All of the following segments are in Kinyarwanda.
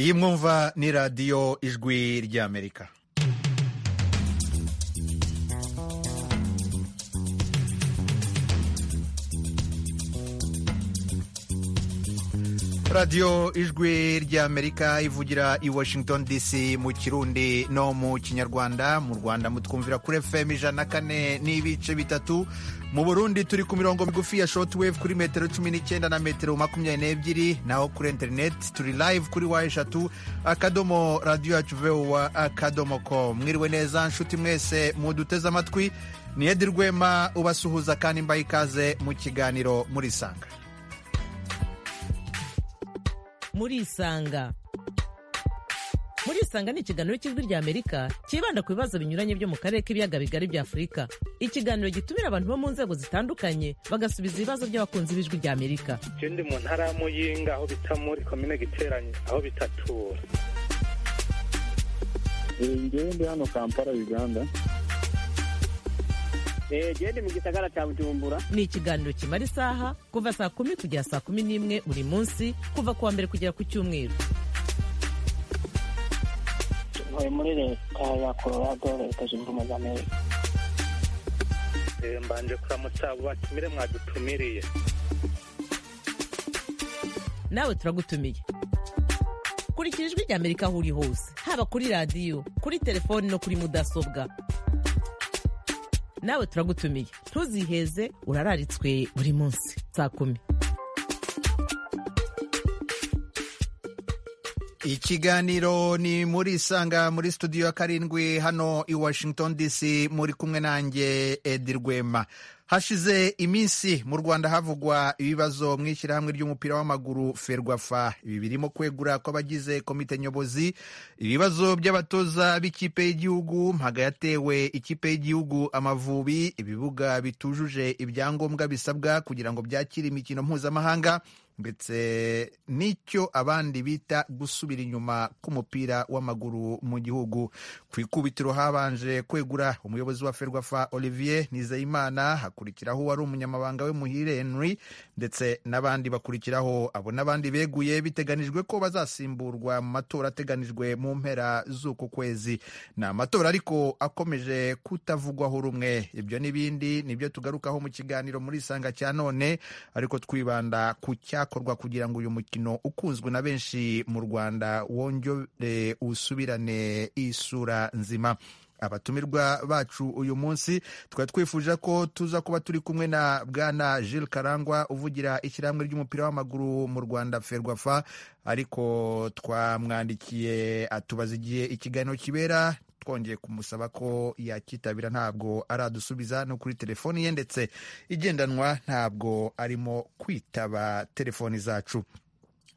iyi mwumva ni radiyo ijwi ry'amerika radiyo ijwi ry'amerika ivugira i washington dc mu kirundi no mu kinyarwanda mu rwanda mutwumvira kuri fm ijana na kane n'ibice bitatu mu burundi turi ku mirongo migufi ya shotwave kuri metero cumi n'icyenda na metero makumyabiri n'ebyiri naho kuri interineti turi live kuri wa eshatu akadomo radiyo yacu vuba akadomo ko mwiriwe neza nshuti mwese muduteze amatwi ni edi rwema ubasuhuza kandi mbaye ikaze mu kiganiro murisanga murisanga murisanga ni ikiganiro cy'ijwi rya amerika cyibanda ku bibazo binyuranye byo mu karere k'ibiyaga bigari bya afurika ikiganiro gitumira abantu bo mu nzego zitandukanye bagasubiza ibibazo by'abakunzi b'ijwi rya amerika Je ndi mu ntara ya Muyinga aho bita muri komine Giteranye aho bitatura ngewe ndi hano kampala uganda jewe ndi mu gisagara cya bujumbura ni ikiganiro kimara isaha kuva saa kumi kugera saa kumi n'imwe buri munsi kuva ku wa mbere kugera ku cyumweru ntuye muri leta ya colorado leta zunze ubumwe za amerika Eh, mbanje kuramutsa abo batumire mwadutumiriye nawe turagutumiye kurikira ijwi rya amerika aho uri hose haba kuri radiyo kuri telefoni no kuri mudasobwa nawe turagutumiye ntuziheze urararitswe buri munsi saa kumi ikiganiro ni muri isanga muri studio ya karindwi hano i washington dc muri kumwe nanjye edi rwema hashize iminsi mu rwanda havugwa ibibazo mu ishyirahamwe ry'umupira w'amaguru ferwafa ibi birimo kwegura kw'abagize komite nyobozi ibibazo by'abatoza b'ikipe y'igihugu mpaga yatewe ikipe y'igihugu amavubi ibibuga bitujuje ibyangombwa bisabwa kugira ngo byakire imikino mpuzamahanga ndetse n'icyo abandi bita gusubira inyuma k'umupira w'amaguru mu gihugu ku ikubitiro habanje kwegura umuyobozi wa ferwafa olivier nizeyimana hakurikiraho uwari umunyamabanga we muhire henry ndetse n'abandi bakurikiraho abo n'abandi beguye biteganijwe ko bazasimburwa mu matora ateganijwe mu mpera z'uku kwezi ni amatora ariko akomeje kutavugwaho rumwe ibyo n'ibindi nibyo tugarukaho mu kiganiro muri isanga cya none ariko twibanda ku cyakorwa kugira ngo uyu mukino ukunzwe na benshi mu rwanda wongere usubirane isura nzima abatumirwa bacu uyu munsi tukaba twifuje ko tuza kuba turi kumwe na bwana Jules karangwa uvugira ishyirahamwe ry'umupira w'amaguru mu rwanda ferwafa ariko twamwandikiye atubaza igihe ikiganiro kibera twongeye kumusaba ko yakitabira ntabwo aradusubiza no kuri telefoni ye ndetse igendanwa ntabwo arimo kwitaba telefoni zacu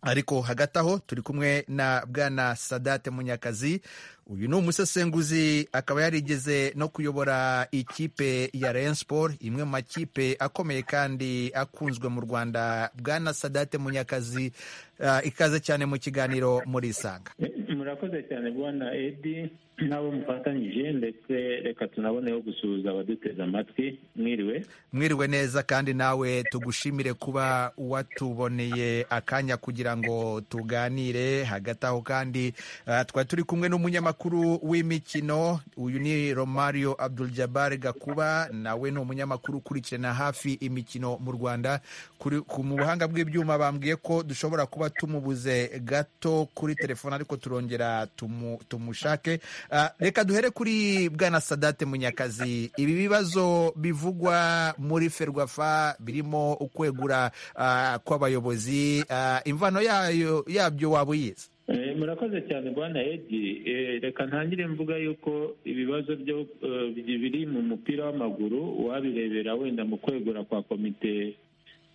ariko hagati aho turi kumwe na bwana sadate munyakazi uyu ni umusesenguzi akaba yarigeze no kuyobora ikipe ya Rayon Sport imwe mu makipe akomeye kandi akunzwe mu rwanda bwana sadate munyakazi ah, ikaze cyane mu kiganiro muri isanga murakoze cyane bwana edi n'abo mufatanyije ndetse reka tunaboneho gusuhuza abaduteze amatwi mwiriwe mwiriwe neza kandi nawe tugushimire kuba watuboneye akanya kugira ngo tuganire hagati aho kandi ah, twari turi kumwe n'umunyamakuru w'imikino uyu ni romario abdul jabbar gakuba nawe ni umunyamakuru ukurikirana hafi imikino mu rwanda Kuri- ku- mu buhanga bw'ibyuma bambwiye ko dushobora kuba tumubuze gato kuri telefone ariko turongera tumu- tumushake Ah, reka duhere kuri bwana sadate munyakazi ibi bibazo bivugwa muri ferwafa birimo ukwegura ah, kw'abayobozi ah, imvano yayo yabyo waba uyizi Eh, murakoze cyane bwana edi Eh, reka ntangire mvuga yuko ibibazo byo eh, bi- biri mu mupira w'amaguru uwabirebera wenda mu kwegura kwa komite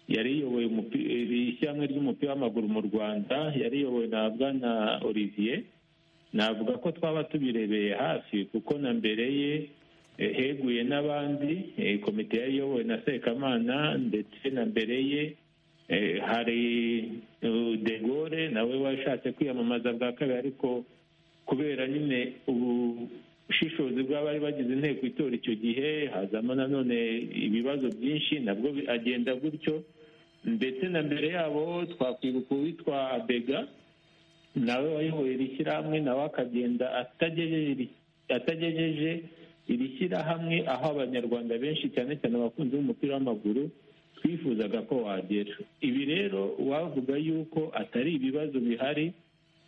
yari iyoboye umupi- iri ishyirahamwe ry'umupira w'amaguru mu rwanda yari iyobowe na bwana olivier navuga ko twaba tubirebeye hafi kuko na mbere ye eh, heguye n'abandi eh, komite yari iyobowe na sekamana ndetse na mbere ye Eh, hari uh, de Gaulle nawe washatse kwiyamamaza bwa kabiri ariko kubera nyine ubushishozi bw'abari bagize inteko itora icyo gihe hazamo nanone ibibazo byinshi nabwo bi- agenda gutyo ndetse na mbere yabo twakwibuka uwitwa bega nawe wayoboye iri shyirahamwe nawe akagenda atagejeje iri- atagejeje iri shyirahamwe aho abanyarwanda benshi cyane cyane abakunzi b'umupira w'amaguru twifuzaga ko wagera ibi rero wavuga yuko atari ibibazo bihari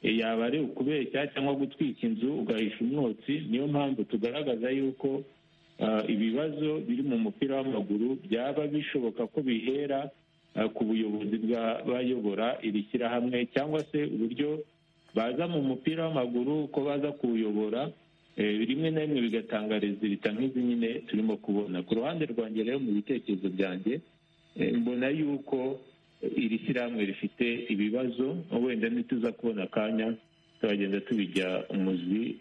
e, yaba ari ukubeshya cyangwa gutwika inzu ugahisha umwotsi niyo mpamvu tugaragaza yuko ah, ibibazo biri mu mupira w'amaguru byaba bishoboka ko bihera ah, ku buyobozi bw'abayobora iri shyirahamwe cyangwa se uburyo baza mu mupira w'amaguru ko baza kuwuyobora eh, rimwe na rimwe bigatangariza irita nk'izi nyine turimo kubona ku ruhande rwanjye rero mu bitekerezo byanjye eh, mbona yuko iri shyirahamwe rifite ibibazo wenda nituza kubona akanya turagenda tubijya umuzi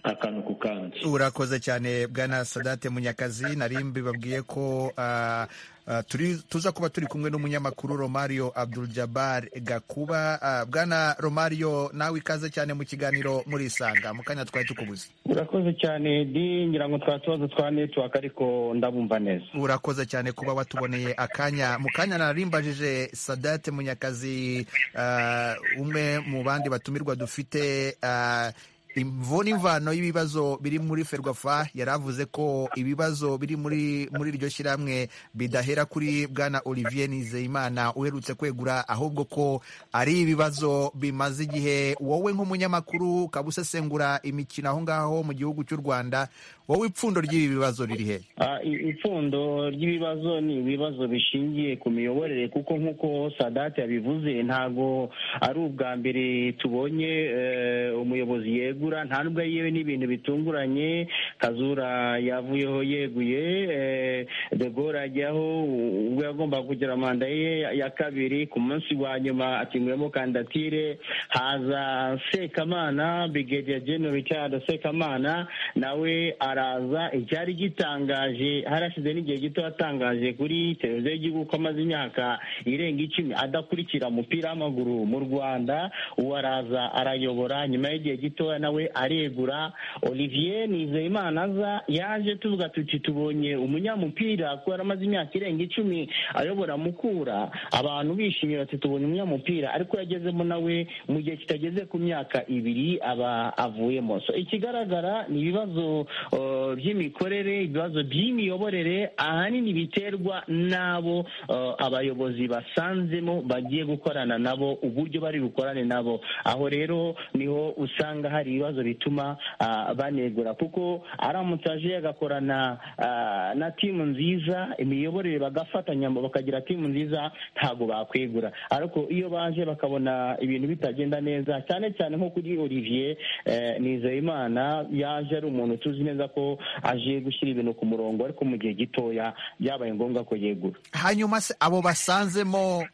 akantu ku kandi urakoze cyane bwana sadate munyakazi nari mbibabwiye ko ah, ah, turi tuza kuba turi kumwe n'umunyamakuru romario abdul jabbar gakuba Ah, bwana romario nawe ikaze cyane mu kiganiro murisanga mu kanya twari tukubuze urakoze cyane di ngira ngo twa tubazo twa netiwaka ariko ndabumva neza urakoze cyane kuba watuboneye akanya mu kanya narimbajije sadate munyakazi ah, umwe mu bandi batumirwa dufite ah, imvo n'imvano y'ibibazo biri muri ferwafa yari avuze ko ibibazo biri muri muri iryo shyirahamwe bidahera kuri bwana olivier nizeyimana uherutse kwegura ahubwo ko ari ibibazo bimaze igihe wowe nk'umunyamakuru ukaba usesengura imikino aho ngaho mu gihugu cy'u rwanda wowe ipfundo ry'ibi bibazo riri he Ah, i- ipfundo ry'ibibazo ni ibibazo bishingiye ku miyoborere kuko nk'uko sadate yabivuze ntago ari ubwa mbere tubonye eh, umuyobozi yegura nta nubwo yewe n'ibintu bitunguranye kazura yavuyeho yeguye eh, de Gaulle ajyaho u- ubwo yagombaga kugira manda ye ya- ya kabiri ku munsi wa nyuma akinguyemo kandidatire haza sekamana brigadier general richard sekamana nawe araza icyari gitangaje harashize n'igihe gito yatangaje kuri televiziyo y'igihugu ko amaze imyaka irenga icumi adakurikira umupira w'amaguru mu rwanda uwo araza arayobora nyuma y'igihe gitoya nawe aregura olivier nizeyimana aza yaje tuvuga tuti tubonye umunyamupira kuko yari amaze imyaka irenga icumi ayobora mukura abantu bishimira bati tubonye umunyamupira ariko yagezemo nawe mu gihe kitageze ku myaka ibiri aba avuyemo so ikigaragara ni ibibazo uh, by'imikorere ibibazo by'imiyoborere ahanini biterwa n'abo uh, abayobozi basanzemo bagiye gukorana nabo uburyo bari bukorane nabo aho rero niho usanga hari ibibazo bituma ah, banegura kuko aramutse aje agakorana ah, na timu nziza imiyoborere bagafatanya bakagira timu nziza ntabwo bakwegura ariko iyo baje bakabona ibintu bitagenda neza cyane cyane nko kuri olivier eh, nizeyimana yaje ari umuntu tuzi neza ko aje gushyira ibintu ku murongo ariko mu gihe gitoya byabaye ngombwa ko yegura hanyuma se abo basanzemo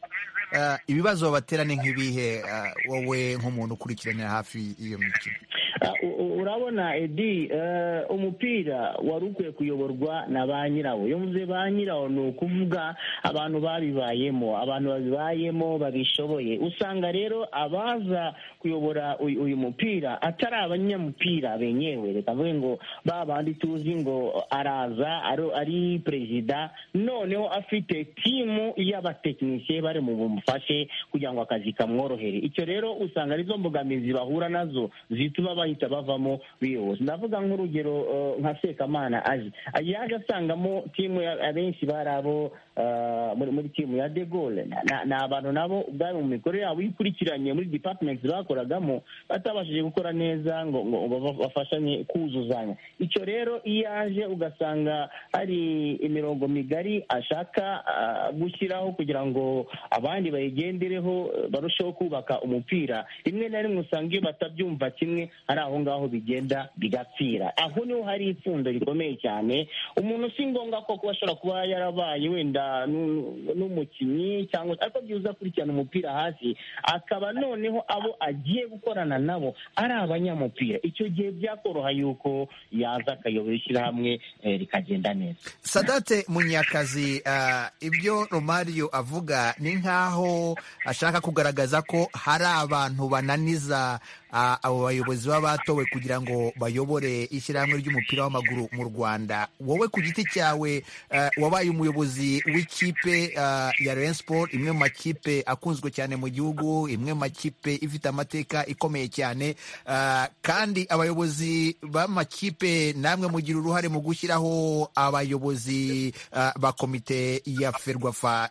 eh, ibibazo babatera ni nk'ibihe eh, wowe nk'umuntu ukurikiranira hafi iyo mikino Ah, u- u- urabona edi eh, umupira wari ukwiye kuyoborwa na ba nyirawo iyo mvuze ba nyirawo ni ukuvuga abantu babibayemo abantu babibayemo babishoboye usanga rero abaza kuyobora uyu uyu mupira atari abanyamupira benyewe reka mvuge ngo ba bandi tuzi ngo araza ari- ari perezida noneho afite timu y'abatekinisiye bari mu bumufashe kugira ngo akazi kamworohere icyo rero usanga arizo mbogamizi bahura nazo zituma bahita bavamo biyobozi ndavuga nk'urugero eh, nka sekamana aje yaje asangamo timu ya- abenshi bari abo eh, muri muri timu ya de Gaulle Na- na- ni abantu nabo ubwabo mu mikorere yabo ikurikiranye muri department bakoragamo batabashije gukora neza ngo ngo baba- bafashanye kuzuzanya icyo rero iyo aje ugasanga hari imirongo migari ashaka ah, gushyiraho kugira ngo abandi bayigendereho eh, barusheho kubaka umupira rimwe na rimwe usanga iyo batabyumva kimwe ari aho ngaho bigenda bigapfira aho niho hari ipfundo rikomeye cyane umuntu si ngombwa ko kuba ashobora kuba yarabaye wenda n'u- n'umukinnyi cyangwa ariko byiza akurikirana umupira hasi akaba noneho abo agiye gukorana nabo ari abanyamupira icyo gihe byakoroha yuko yaza akayobora ishyirahamwe eh, rikagenda neza sadate munyakazi eh, ibyo romario avuga ni nk'aho ashaka kugaragaza ko hari abantu bananiza ah, abo bayobozi baba batowe kugira ngo bayobore ishyirahamwe ry'umupira w'amaguru mu rwanda wowe ku giti cyawe ah, wabaye umuyobozi w'ikipe ah, ya Rayon Sport imwe mu makipe akunzwe cyane mu gihugu imwe mu makipe ifite amateka ikomeye cyane ah, kandi abayobozi b'amakipe namwe mugira uruhare mu gushyiraho abayobozi ah, ba komite ya ferwafa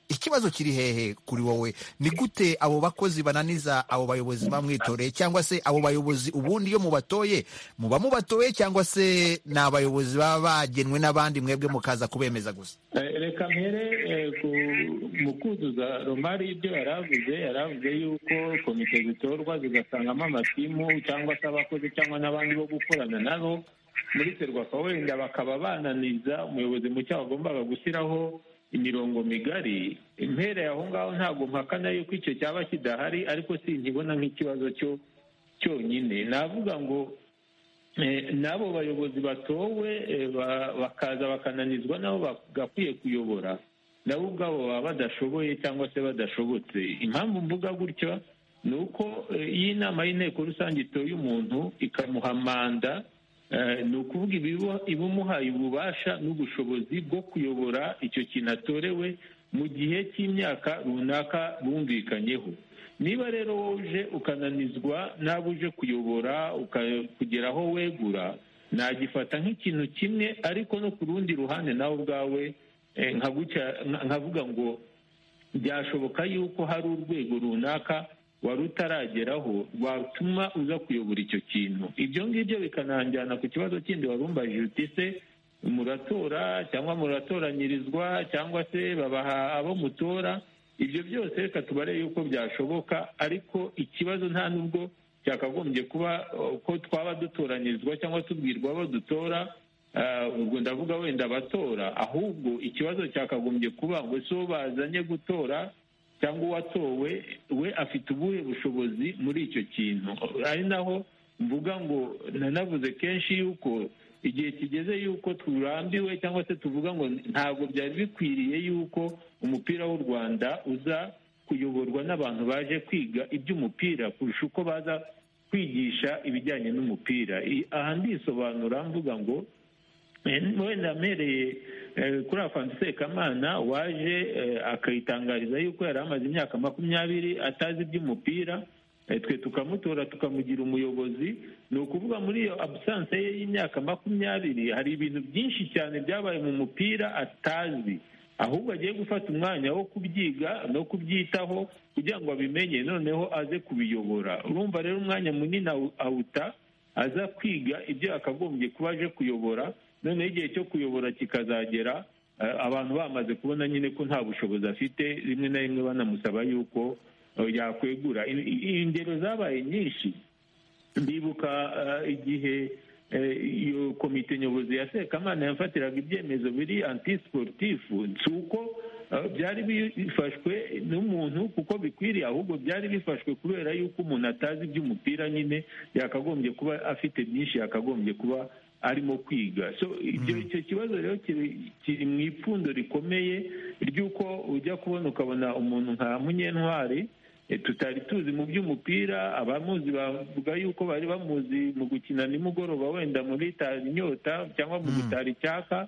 ikibazo kiri hehe kuri wowe ni gute abo bakozi bananiza abo bayobozi bamwitoreye cyangwa se abo bayobozi ubundi iyo mubatoye muba mubatoye cyangwa se ni abayobozi baba bagenwe n'abandi mwebwe mukaza kubemeza gusa Eh, reka mpere eh, ku- mu kuzuza romari ibyo yari avuze yari avuze yuko komite zitorwa zigasangamo amatimu cyangwa se abakozi cyangwa n'abandi bo gukorana nabo muri serwaka wenda bakaba bananiza umuyobozi mucyo wagombaga gushyiraho imirongo migari impera aho ngaho ntabwo mpakana yuko icyo cyaba kidahari ariko sinkibona nk'ikibazo cyo cyonyine navuga ngo Eh, n'abo bayobozi batowe eh, ba- bakaza bakananizwa nabo bagakwiye kuyobora nabo ubwabo baba badashoboye cyangwa se badashobotse impamvu mvuga gutyo ni uko eh, iyo inama y'inteko rusange itoye umuntu ikamuha manda eh, ni ukuvuga ibiba- iba imuhaye ububasha n'ubushobozi bwo kuyobora icyo kintu atorewe mu gihe cy'imyaka runaka bumvikanyeho niba rero wowe uje ukananizwa n'abo uje kuyobora uka- kugera aho wegura nagifata nk'ikintu kimwe ariko no ku rundi ruhande nawe ubwawe eh, nkaguca- nka- nkavuga ngo byashoboka yuko hari urwego runaka wari utarageraho rwatuma uza kuyobora icyo kintu ibyo ngibyo bikananjyana ku kibazo kindi wari umbajije uti se muratora cyangwa muratoranyirizwa cyangwa se babaha abo mutora ibyo byose reka tubare yuko byashoboka ariko ikibazo nta nubwo cyakagombye kuba eh, ko twaba dutoranyirizwa cyangwa tubwirwa abo dutora Ah, ubwo ndavuga wenda abatora ahubwo ikibazo cyakagombye kuba ngo si uwo bazanye gutora cyangwa uwatowe we afite ubuhe bushobozi muri icyo kintu ari naho mvuga ngo nanavuze kenshi yuko igihe kigeze yuko turambiwe cyangwa se tuvuga ngo ntabwo byari bikwiriye yuko umupira w'u rwanda uza kuyoborwa n'abantu baje kwiga iby'umupira kurusha uko baza kwigisha ibijyanye n'umupira I- aha ndisobanura mvuga ngo Eh, wenda mpereye eh, kuri afantu sekamana waje eh, akayitangariza yuko yari amaze imyaka makumyabiri atazi iby'umupira eh, twe tukamutora tukamugira umuyobozi ni ukuvuga muri iyo abusanse ye y'imyaka makumyabiri hari ibintu byinshi cyane byabaye mu mupira atazi ahubwo agiye gufata umwanya wo kubyiga no kubyitaho kugira ngo abimenye noneho aze kubiyobora urumva rero umwanya munini awu- awuta aza kwiga ibyo yakagombye kuba aje kuyobora noneho igihe cyo kuyobora kikazagera eh, abantu bamaze kubona nyine ko nta bushobozi afite rimwe na rimwe banamusaba yuko eh, yakwegura I- i- ingero zabaye nyinshi ndibuka eh, igihe eh, iyo komite nyobozi ya sekamana yafatiraga ibyemezo biri antisiporutifu si uko eh, byari bifashwe n'umuntu kuko bikwiriye ahubwo byari bifashwe kubera yuko umuntu atazi iby'umupira nyine yakagombye kuba afite byinshi yakagombye kuba arimo kwiga so ibyo icyo kibazo rero kiri- kiri mu ipfundo rikomeye ry'uko ujya kubona ukabona umuntu nka munyentwari Eh, tutari tuzi mu by'umupira abamuzi bavuga yuko bari bamuzi mu gukina nimugoroba wenda muri tari inyota cyangwa mu gutara icyaka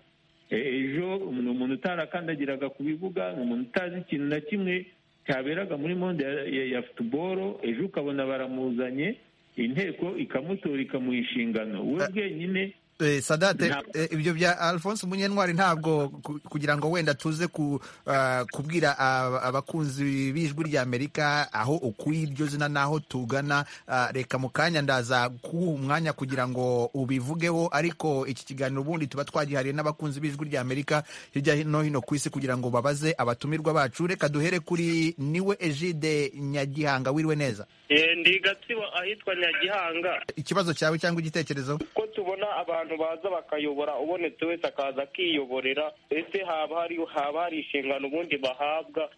Eh, ejo ni umuntu utarakandagiraga ku bibuga ni umuntu utazi ikintu na kimwe cyaberaga muri monde ya- ya- ya futuboro ejo ukabona baramuzanye inteko ikamutora ikamuha inshingano we bwenyine Eh, sadate Nta- eh, ibyo bya alphonse munyentwari ntabwo ku- kugira ngo wenda tuze ku, ah, kubwira ab- abakunzi b'ijwi rya amerika aho ukuye iryo zina n'aho tugana ah, reka mu kanya ndaza kuwuha umwanya kugira ngo ubivugeho ariko iki kiganiro ubundi tuba twagihariye n'abakunzi b'ijwi rya amerika hirya no hino ku isi kugira ngo babaze abatumirwa bacu reka duhere kuri niwe egide nyagihanga wiriwe neza Eh, ndi gatsibo ahitwa nyagihanga ikibazo cyawe cyangwa igitekerezo ko tubona abantu baza bakayobora ubonetse wese akaza akiyoborera ese haba hari haba hari inshingano ubundi bahabwa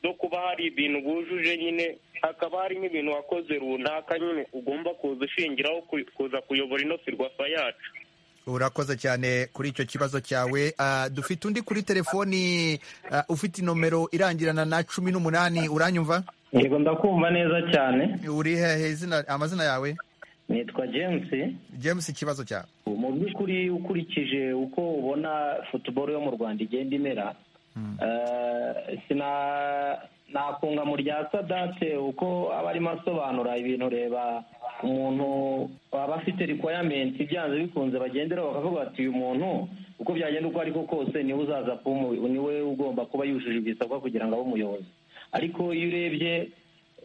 no kuba hari ibintu bujuje nyine hakaba hari nk'ibintu wakoze runaka nyine ugomba kuza ushingiraho ku- kuza kuyobora ino firwafa yacu urakoze cyane kuri icyo kibazo cyawe Ah, dufite undi kuri telefoni ah, ufite inomero irangirana na cumi n'umunani uranyumva yego ndakumva neza cyane uri hehe izina amazina yawe nitwa james james ikibazo cyawe mu by'ukuri ukurikije uko ubona futuboro yo mu rwanda igenda imera eh, sina- nakunga mu rya sadate uko aba arimo asobanura ibintu reba umuntu waba afite rikwayamenti byanze bikunze bagenderaho bakavuga bati uyu muntu uko byagenda uko ariko kose niwe uzaza kuba umuyobozi niwe ugomba kuba yujuje ibisabwa kugira ngo abe umuyobozi ariko iyo urebye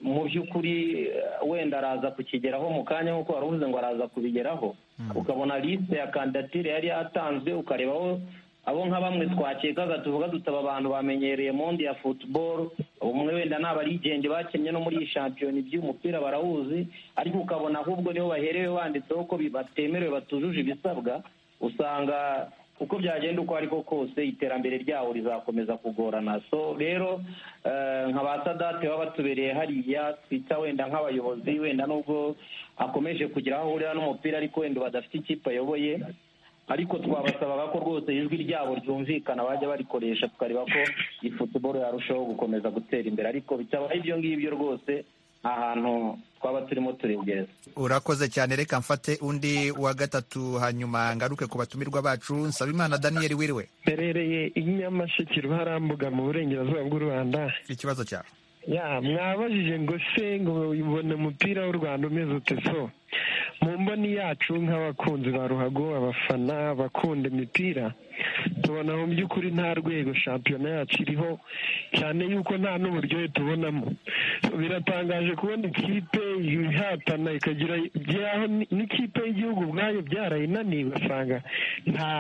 mu by'ukuri eh, wenda araza kukigeraho mu kanya nk'uko wari uvuze ngo araza kubigeraho ukabona lisite ya kandidatire yari yatanzwe ukarebaho abo nka bamwe twakekaga tuvuga dutaba abantu bamenyereye monde ya futuboro umwe wenda ni abarigenge bakennye no muri iyi shampiyona iby'umupira barawuzi ariko ukabona ahubwo nibo baherewe banditseho ko bi- batemerewe batujuje ibisabwa usanga uko byagenda uko ariko kose iterambere ryawo rizakomeza kugorana so rero eh, nka ba sadate baba batubereye hariya twita wenda nk'abayobozi wenda nubwo akomeje kugira aho ahurira n'umupira ariko wenda badafite ikipe ayoboye ariko twabasabaga ko rwose ijwi ryabo ryumvikana bajya barikoresha tukareba ko iyi futuboro yarushaho gukomeza gutera imbere ariko bitabaye ibyo ngibyo rwose nta hantu twaba turimo turegereza urakoze cyane reka mfate undi wa gatatu hanyuma ngaruke ku batumirwa bacu nsabimana daniyeli wiriwe mperereye i nyamasheke ruharambuga mu burengerazuba bw'u rwanda ikibazo cyawe ya mwabajije ngo se ngo ubona umupira w'u rwanda umeze ute so mu mboni yacu nk'abakunzi ba ruhago abafana abakunda imipira tubona mu by'ukuri nta rwego shampiyona yacu iriho cyane yuko nta n'uburyohe tubonamo So, biratangaje kubona ikipe ihatana ikagira by'aho ni- n'ikipe y'igihugu ubwayo byarayinaniye ugasanga nta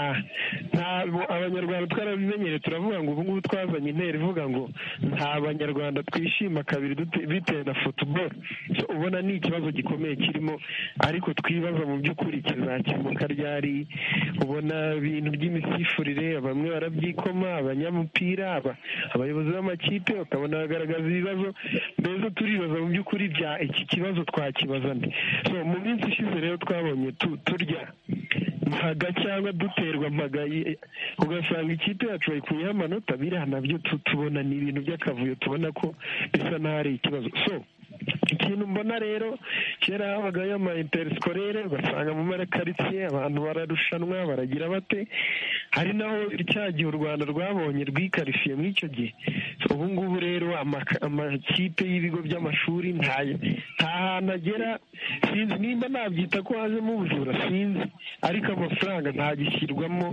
nta abanyarwanda twarabimenyereye turavuga ngo ubu ngubu twazanye intera ivuga ngo nta banyarwanda twishima kabiri dute- bitewe na futuboro So, ubona ni ikibazo gikomeye kirimo ariko twibaza mu by'ukuri kizakemuka ryari ubona ibintu by'imisifurire bamwe barabyikoma abanyamupira aba- abayobozi b'amakipe bakabona bagaragaza ibibazo mbese turibaza mu by'ukuri bya iki kibazo twakibaza nde so mu minsi ishize rero twabonye tu- turya mpaga cyangwa duterwa mpaga ye- ugasanga ikipe yacu bayikuyeho amanota biriya nabyo tu- tubona ni ibintu by'akavuyo tubona ko bisa n'aho ari ikibazo so ikintu mbona rero kera habagayo ama interisikore ugasanga mu marakaritsiye abantu bararushanwa baragira bate hari naho cya gihe u rwanda rwabonye rwikarifiye muri icyo gihe ubu ngubu rero amaka- amakipe y'ibigo by'amashuri ntayo nta hantu agera sinzi nimba nabyita ko hajemo ubujura sinzi ariko amafaranga ntagishyirwamo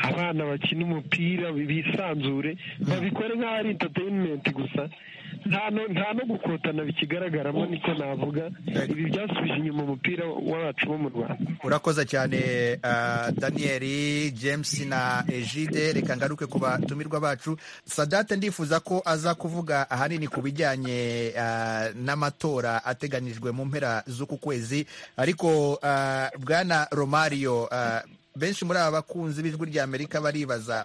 abana bakina umupira bisanzure babikore nk'aho ari interineti gusa nta no nta no gukotana bikigaragaramo niko navuga ibi byasubije inyuma umupira wacu wo mu rwanda urakoze cyane ah, daniyeli james na ejide reka ngaruke ku batumirwa bacu sadate ndifuza ko aza kuvuga ahanini ku bijyanye ah, n'amatora ateganijwe mu mpera z'uku kwezi ariko ah, bwana romario ah, benshi muri aba bakunzi b'ijwi ry'amerika baribaza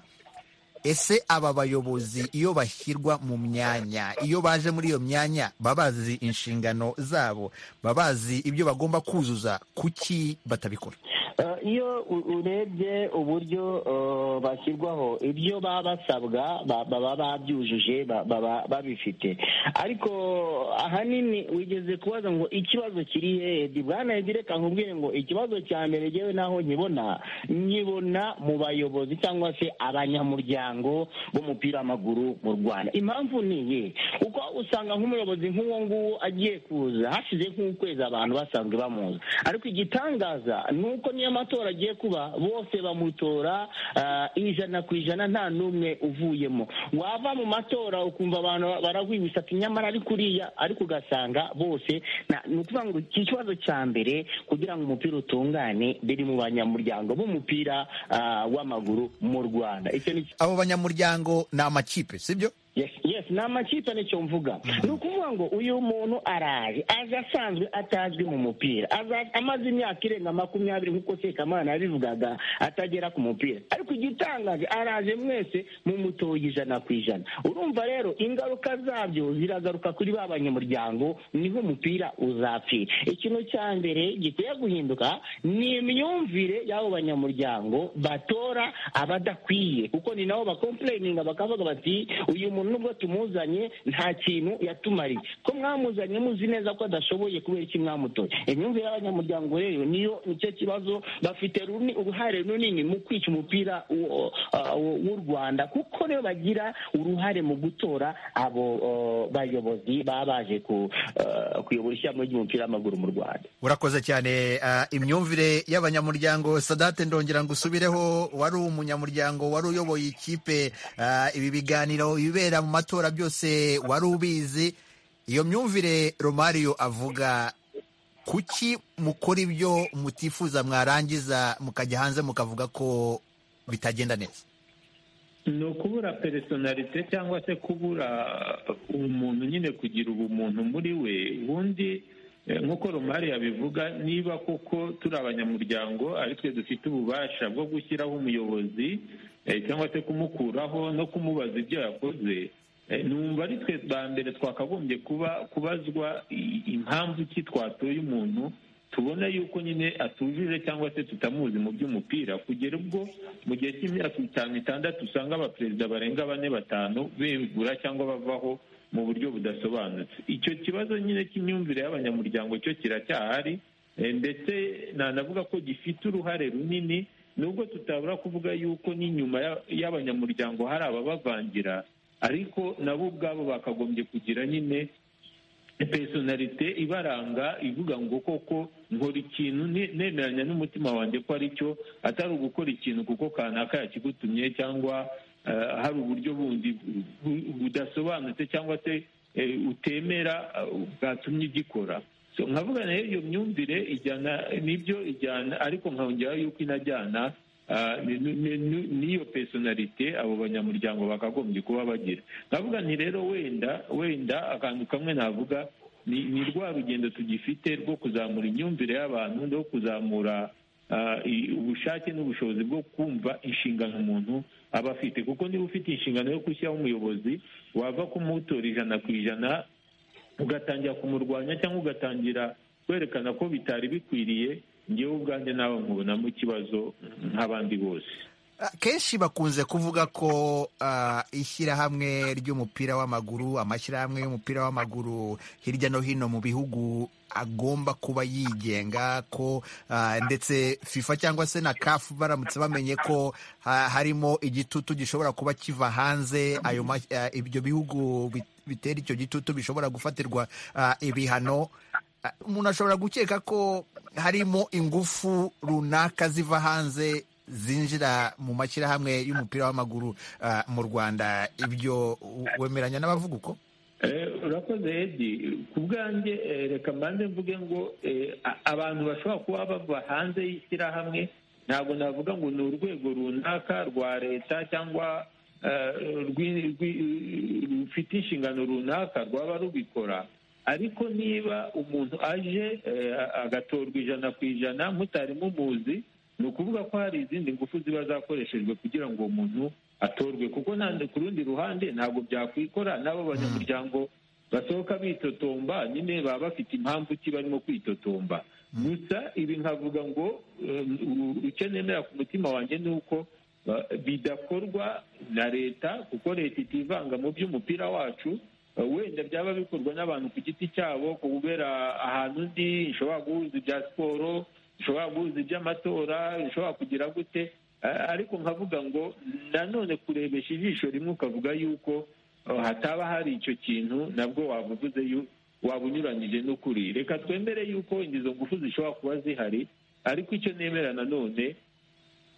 ese aba bayobozi iyo bashyirwa mu myanya iyo baje muri iyo myanya baba bazi inshingano zabo baba bazi ibyo bagomba kuzuza kuki batabikora Eh, iyo u- urebye uburyo eh, bashyirwaho ibyo baba basabwa ba- baba babyujuje ba- baba babifite ariko ahanini wigeze kubaza ngo ikibazo kiri hehe bwana Edi reka nkubwire ngo ikibazo cya mbere ngewe naho nkibona nkibona mu bayobozi cyangwa se abanyamuryango b'umupira w'amaguru mu rwanda impamvu ni iyihe kuko usanga nk'umuyobozi nk'uwo nguwo agiye kuza hashize nk'ukwezi abantu basanzwe bamuzi ariko igitangaza ni uko niyo matora agiye kuba bose bamutora ah, ijana ku ijana nta n'umwe uvuyemo wava mu matora ukumva abantu baragwibisa ati nyamara ari kuriya ariko ugasanga bose na- ni ukuvuga ngo iki kibazo cya mbere kugira ngo umupira utungane biri mu banyamuryango b'umupira ah, w'amaguru mu rwanda icyo ni abo banyamuryango ni amakipe sibyo yes yes ni amakipe nicyo mvuga ni ukuvuga ngo uyu muntu araje aje asanzwe atazwi mu mupira Aza- amaze imyaka irenga makumyabiri nk'uko sekamana yabivugaga atagera ku mupira ariko igitangaje araje mwese mumutoye ijana ku ijana urumva rero ingaruka zabyo ziragaruka kuri ba banyamuryango niho umupira uzapfira ikintu cya mbere gikwiye guhinduka ni imyumvire y'abo banyamuryango batora abadakwiye kuko ni nabo bakompureyininga bakavuga bati uyu muntu nubwo tumuzanye nta kintu yatumariye ko mwamuzanye muzi neza ko adashoboye kubera iki mwamutoye imyumvire y'abanyamuryango rero niyo nicyo kibazo bafite runi- uruhare runini mu kwica umupira w'u- uh, w'u rwanda kuko nibo bagira uruhare mu gutora abo uh, bayobozi baba baje ku- uh, kuyobora ishyirahamwe ry'umupira w'amaguru mu rwanda urakoze cyane ah, imyumvire y'abanyamuryango sadate ndongera ngo usubireho wari umunyamuryango wari uyoboye ikipe ah, ibi biganiro ibibera mu matora byose wari ubizi iyo myumvire romario avuga kuki mukora ibyo mutifuza mwarangiza mukajya hanze mukavuga ko bitagenda neza ni ukubura peresonarite cyangwa se kubura umuntu nyine kugira ubumuntu muri we ubundi eh, nk'uko romari yabivuga niba koko turi abanyamuryango aritwe dufite ububasha bwo gushyiraho umuyobozi eh, cyangwa se kumukuraho no kumubaza ibyo yakoze Eh, numva ari twe ba mbere twakagombye kuba kubazwa i- impamvu ki twatoye umuntu tubona yuko nyine atujuje cyangwa se tutamuzi mu by'umupira kugera ubwo mu gihe cy'imyaka itanu itandatu usanga abaperezida barenga bane batanu begura cyangwa bavaho mu buryo budasobanutse icyo kibazo nyine cy'imyumvire y'abanyamuryango cyo kiracyahari eh, ndetse nanavuga ko gifite uruhare runini nubwo tutabura kuvuga yuko n'inyuma ya- y'abanyamuryango hari ababavangira ariko nabo ubwabo bakagombye kugira nyine personalite ibaranga ivuga ngo koko nkora ikintu ne- nemeranya n'umutima wanjye ko ari cyo atari ugukora ikintu kuko kanaka yakigutumye cyangwa eh, hari uburyo bundi bu- budasobanutse cyangwa se eh, utemera eh, bwatumye ugikora So, nkavuga nayo iyo myumvire ijyana nibyo ijyana ariko nkongeraho yuko inajyana ah, ni- ni- ni- ni- n'iyo personalite abo banyamuryango bakagombye kuba bagira ndavuga nti rero wenda wenda akantu kamwe navuga ni ni rwa rugendo tugifite rwo kuzamura imyumvire y'abantu no kuzamura ah, i- ubushake n'ubushobozi bwo kumva inshingano umuntu aba afite kuko niba ufite inshingano yo gushyiraho umuyobozi wava kumutora ijana ku ijana ugatangira kumurwanya cyangwa ugatangira kwerekana ko bitari bikwiriye ngewe ubwanjye nawe nkubonamo ikibazo nk'abandi bose kenshi bakunze kuvuga ko ah, ishyirahamwe ry'umupira w'amaguru amashyirahamwe y'umupira w'amaguru hirya no hino mu bihugu agomba kuba yigenga ko ah, ndetse fifa cyangwa se na kafu baramutse bamenye ko ha- harimo igitutu gishobora kuba kiva hanze ayo mas- ah, ibyo bihugu bit- bitera icyo gitutu bishobora gufatirwa ah, ibihano Ah, umuntu ashobora gukeka ko harimo ingufu runaka ziva hanze zinjira mu mashyirahamwe y'umupira w'amaguru ah, mu rwanda ibyo u- wemeranya n'abavuga uko Eh, urakoze edi ku bwanjye eh, reka mbanze mvuge ngo eh, a- abantu bashobora kuba bava hanze y'ishyirahamwe ntabwo navuga ngo ni urwego runaka rwa leta cyangwa eh, rwi- rwi- rufite inshingano runaka rwaba rubikora ariko niba umuntu aje eh, a- agatorwa ijana ku ijana mutari mumuzi ni ukuvuga ko hari izindi ngufu ziba zakoreshejwe kugira ngo uwo muntu atorwe kuko nta- ku rundi ruhande ntabwo byakwikora n'abo banyamuryango basohoka bitotomba nyine baba bafite impamvu ki barimo kwitotomba gusa ibi nkavuga ngo eh, u- icyo nemera ku mutima wanjye ni uko ba- bidakorwa na leta kuko leta itivanga mu by'umupira wacu Uh, wenda byaba bikorwa n'abantu ku giti cyabo kubera ahantu undi ishobora guhuza ibya siporo ishobora guhuza iby'amatora ishobora kugira gute Uh, ariko nkavuga ngo nanone kurebesha ijisho rimwe ukavuga yuko uh, hataba hari icyo kintu nabwo waba uvuze yu- waba unyuranyije n'ukuri reka twemere yuko izo ngufu zishobora kuba zihari ariko icyo nemera nanone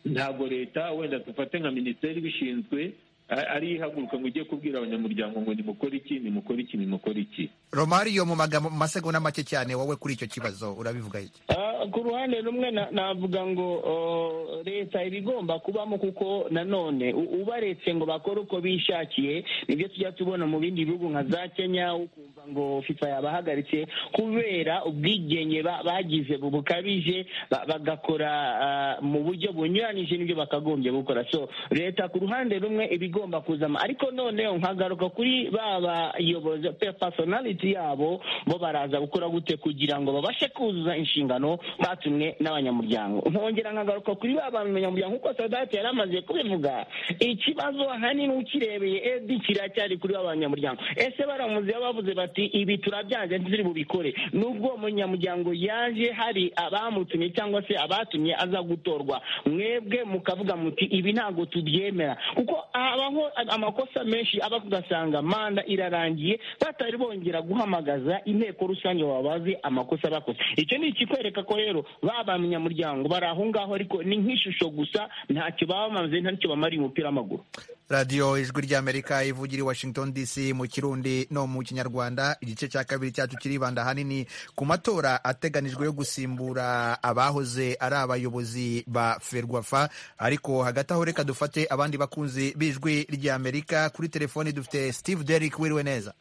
ntabwo leta wenda dufate nka minisiteri ibishinzwe ari ihaguruka ngo ujye kubwira abanyamuryango ngo nimukore iki nimukore iki nimukore iki romariyo mu magambo mu masegonda make cyane wowe kuri icyo kibazo urabivuga iki Ah, ku ruhande rumwe na- navuga ngo oh, leta iba igomba kubamo kuko nanone u- ubaretse ngo bakore uko bishakiye nibyo tujya tubona mu bindi bihugu nka za kenya ukumva ngo fifa yabahagaritse kubera ubwigenge ba- bagize bu- bukabije ba- bagakora ah, mu buryo bunyuranyije n'ibyo bakagombye gukora so leta ku ruhande rumwe iba igomba kuzama ariko noneho nkagaruka kuri ba bayobozi pe personality yabo bo baraza gukora gute kugira ngo babashe kuzuza inshingano batumwe n'abanyamuryango nkongera nkagaruka kuri ba banyamuryango kuko sadati yari amaze kubivuga ikibazo ahanini ukirebeye edi kiracyari kuri ba banyamuryango ese baramuzeho bavuze bati ibi turabyanze ntituri bubikore nubwo uwo munyamuryango yaje hari abamutumye cyangwa se abatumye aza gutorwa mwebwe mukavuga muti ibi ntabwo tubyemera kuko habaho amakosa menshi aba ugasanga manda irarangiye batari bongera guhamagaza inteko rusange wabaze amakosa bakoze icyo ni ikikwereka ko rero ba banyamuryango bari aho ngaho ariko ni nk'ishusho gusa ntacyo baba bamaze ntacyo bamariye umupira w'amaguru radiyo ijwi ry'amerika ivugira i washington dc mu kirundi no mu kinyarwanda igice cya kabiri cyacu kiribanda ahanini ku matora ateganijwe yo gusimbura abahoze ari abayobozi ba ferwafa ariko hagati aho reka dufate abandi bakunzi b'ijwi ry'amerika kuri telefoni dufite steve derrick wiriwe neza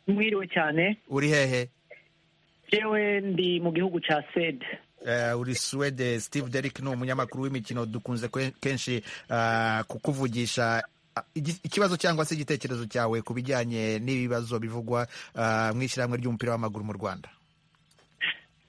mwiriwe cyane uri hehe yewe ndi mu gihugu cya sede Eh, uri Swede Steve Derrick ni umunyamakuru w'imikino dukunze kwe- kenshi ah, kukuvugisha Ah, igi- ikibazo cyangwa se igitekerezo cyawe ku bijyanye n'ibibazo bivugwa ah, mu ishyirahamwe ry'umupira w'amaguru mu Rwanda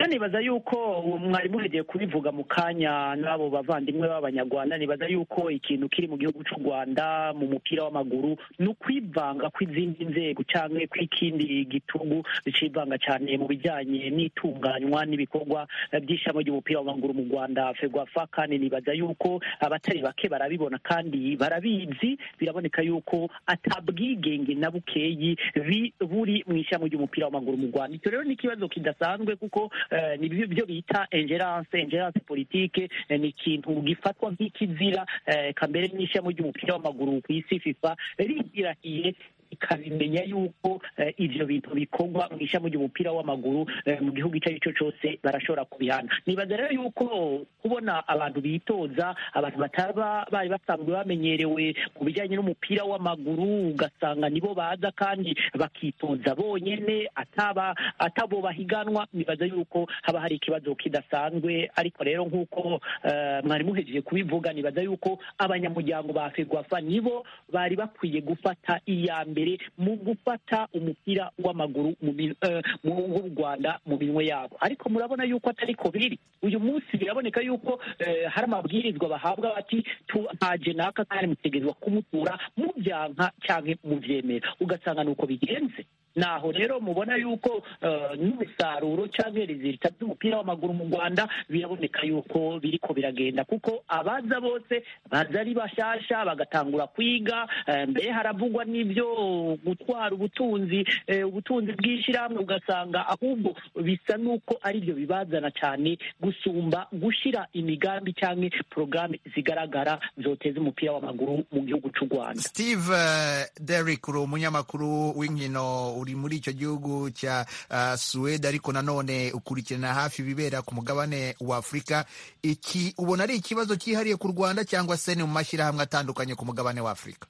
rero nibaza yuko uwo mwari muregeye kubivuga mu kanya n'abo bavandimwe b'abanyarwanda nibaza yuko ikintu kiri mu gihugu cy'u rwanda mu mupira w'amaguru ni ukwivanga kw'izindi nzego cyangwa kw'ikindi gitugu bicivanga cyane mu bijyanye n'itunganywa n'ibikorwa by'ishami ry'umupira w'amaguru mu rwanda ferwafa kandi nibaza yuko abatari bake barabibona kandi barabizi biraboneka yuko atabwigenge na bukeyi bi- buri mu ishami ry'umupira w'amaguru mu rwanda icyo rero ni ikibazo kidasanzwe kuko eh, ni byo byo bita ingerance ingerance politike eh, ni ikintu gifatwa nk'ikizira eh, kambere n'ishami ry'umupira w'amaguru ku isi fifa rigirahiye ikabimenya yuko eh, ivyo bintu bikorwa mu ishami ry'umupira w'amaguru eh, mu gihugu icyo ari cyo cyose barashobora kubihana nibaza rero yuko kubona abantu bitoza abantu bataba bari basanzwe bamenyerewe mu bijyanye n'umupira w'amaguru ugasanga nibo baza kandi bakitoza bonyene ataba atabo bahiganwa nibaza yuko haba hari ikibazo kidasanzwe ariko rero nk'uko eh, mwari muhejeje kubivuga nibaza yuko abanyamuryango ba fegwafa nibo bari bakwiye gufata iya mbere mu gufata umupira w'amaguru mu min- eh, mu w'u rwanda mu minwe yabo ariko murabona yuko atari ko biri uyu munsi biraboneka yuko eh, hari amabwirizwa bahabwa bati tu- nta jenaka kandi mutegerezwa kumutura mubyanka cyangwa mubyemera ugasanga ni uko bigenze naho rero mubona yuko eh, n'umusaruro cyangwa rizita by'umupira w'amaguru mu rwanda biraboneka yuko biriko biragenda kuko abaza bose baza ari bashasha bagatangura kwiga eh, mbere haravugwa n'ibyo gutwara ubutunzi eh, ubutunzi bw'ishyirahamwe ugasanga ahubwo bisa n'uko ari byo bibazana cyane gusumba gushira imigambi cyangwa porogaramu zigaragara zoteza umupira w'amaguru mu gihugu cy'u rwanda Steve eh, Derrick uri umunyamakuru w'inkino uri muri icyo gihugu cya ah, Suwede ariko nanone ukurikirana hafi ibibera ku mugabane wa Afurika iki ubona ari ikibazo cyihariye ku Rwanda cyangwa se ni mu mashyirahamwe atandukanye ku mugabane wa Afurika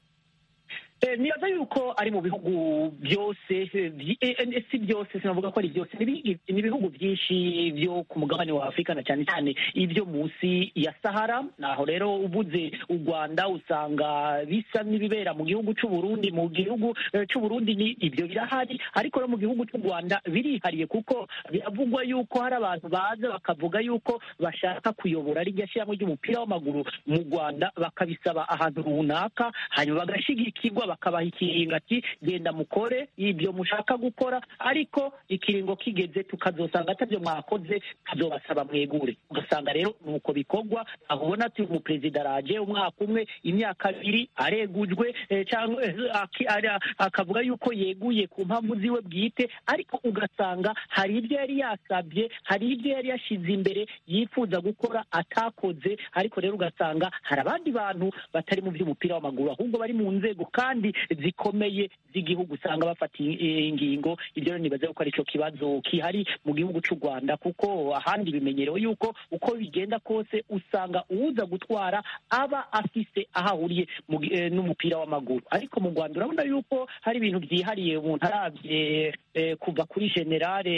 Eh, nibaza yuko ari mu bihugu byose eh, byi- eh, eh, si byose sinavuga ko ari byose ni bi- ni ibihugu byinshi byo ku mugabane wa afurika na cyane cyane ibyo munsi ya sahara naho rero ubuze u rwanda usanga bisa n'ibibera mu gihugu cy'u burundi mu gihugu eh, cy'u burundi ni ibyo birahari ariko no mu gihugu cy'u rwanda birihariye kuko biravugwa yuko hari abantu baza bakavuga yuko bashaka kuyobora rijya shyiramo ry'umupira w'amaguru mu rwanda bakabisaba ahantu runaka hanyuma bagashigikirwa bakabaha ikiringo ati genda mukore ibyo mushaka gukora ariko ikiringo kigeze tukazosanga atabyo mwakoze tuzobasaba mwegure ugasanga rero nuko bikorwa ahubona ati umuperezida araje umwaka umwe imyaka abiri aregujwe eh, cyangwa eh, aki- ara- akavuga yuko yeguye ku mpamvu ziwe bwite ariko ugasanga hari ibyo yari yasabye hari ibyo yari yashyize imbere yifuza gukora atakoze ariko rero ugasanga hari abandi bantu batari mu by'umupira w'amaguru ahubwo bari mu nzego kandi zikomeye z'igihugu usanga bafata i- i- ingingo ibyo rero nibaza yuko aricyo kibazo kihari mu gihugu cy'u rwanda kuko ahandi bimenyerewe yuko uko bigenda kose usanga uza gutwara aba afise aho ahuriye mu gi- eh, n'umupira w'amaguru ariko mu rwanda urabona yuko hari ibintu byihariye umuntu arabye eh, kuva kuri generale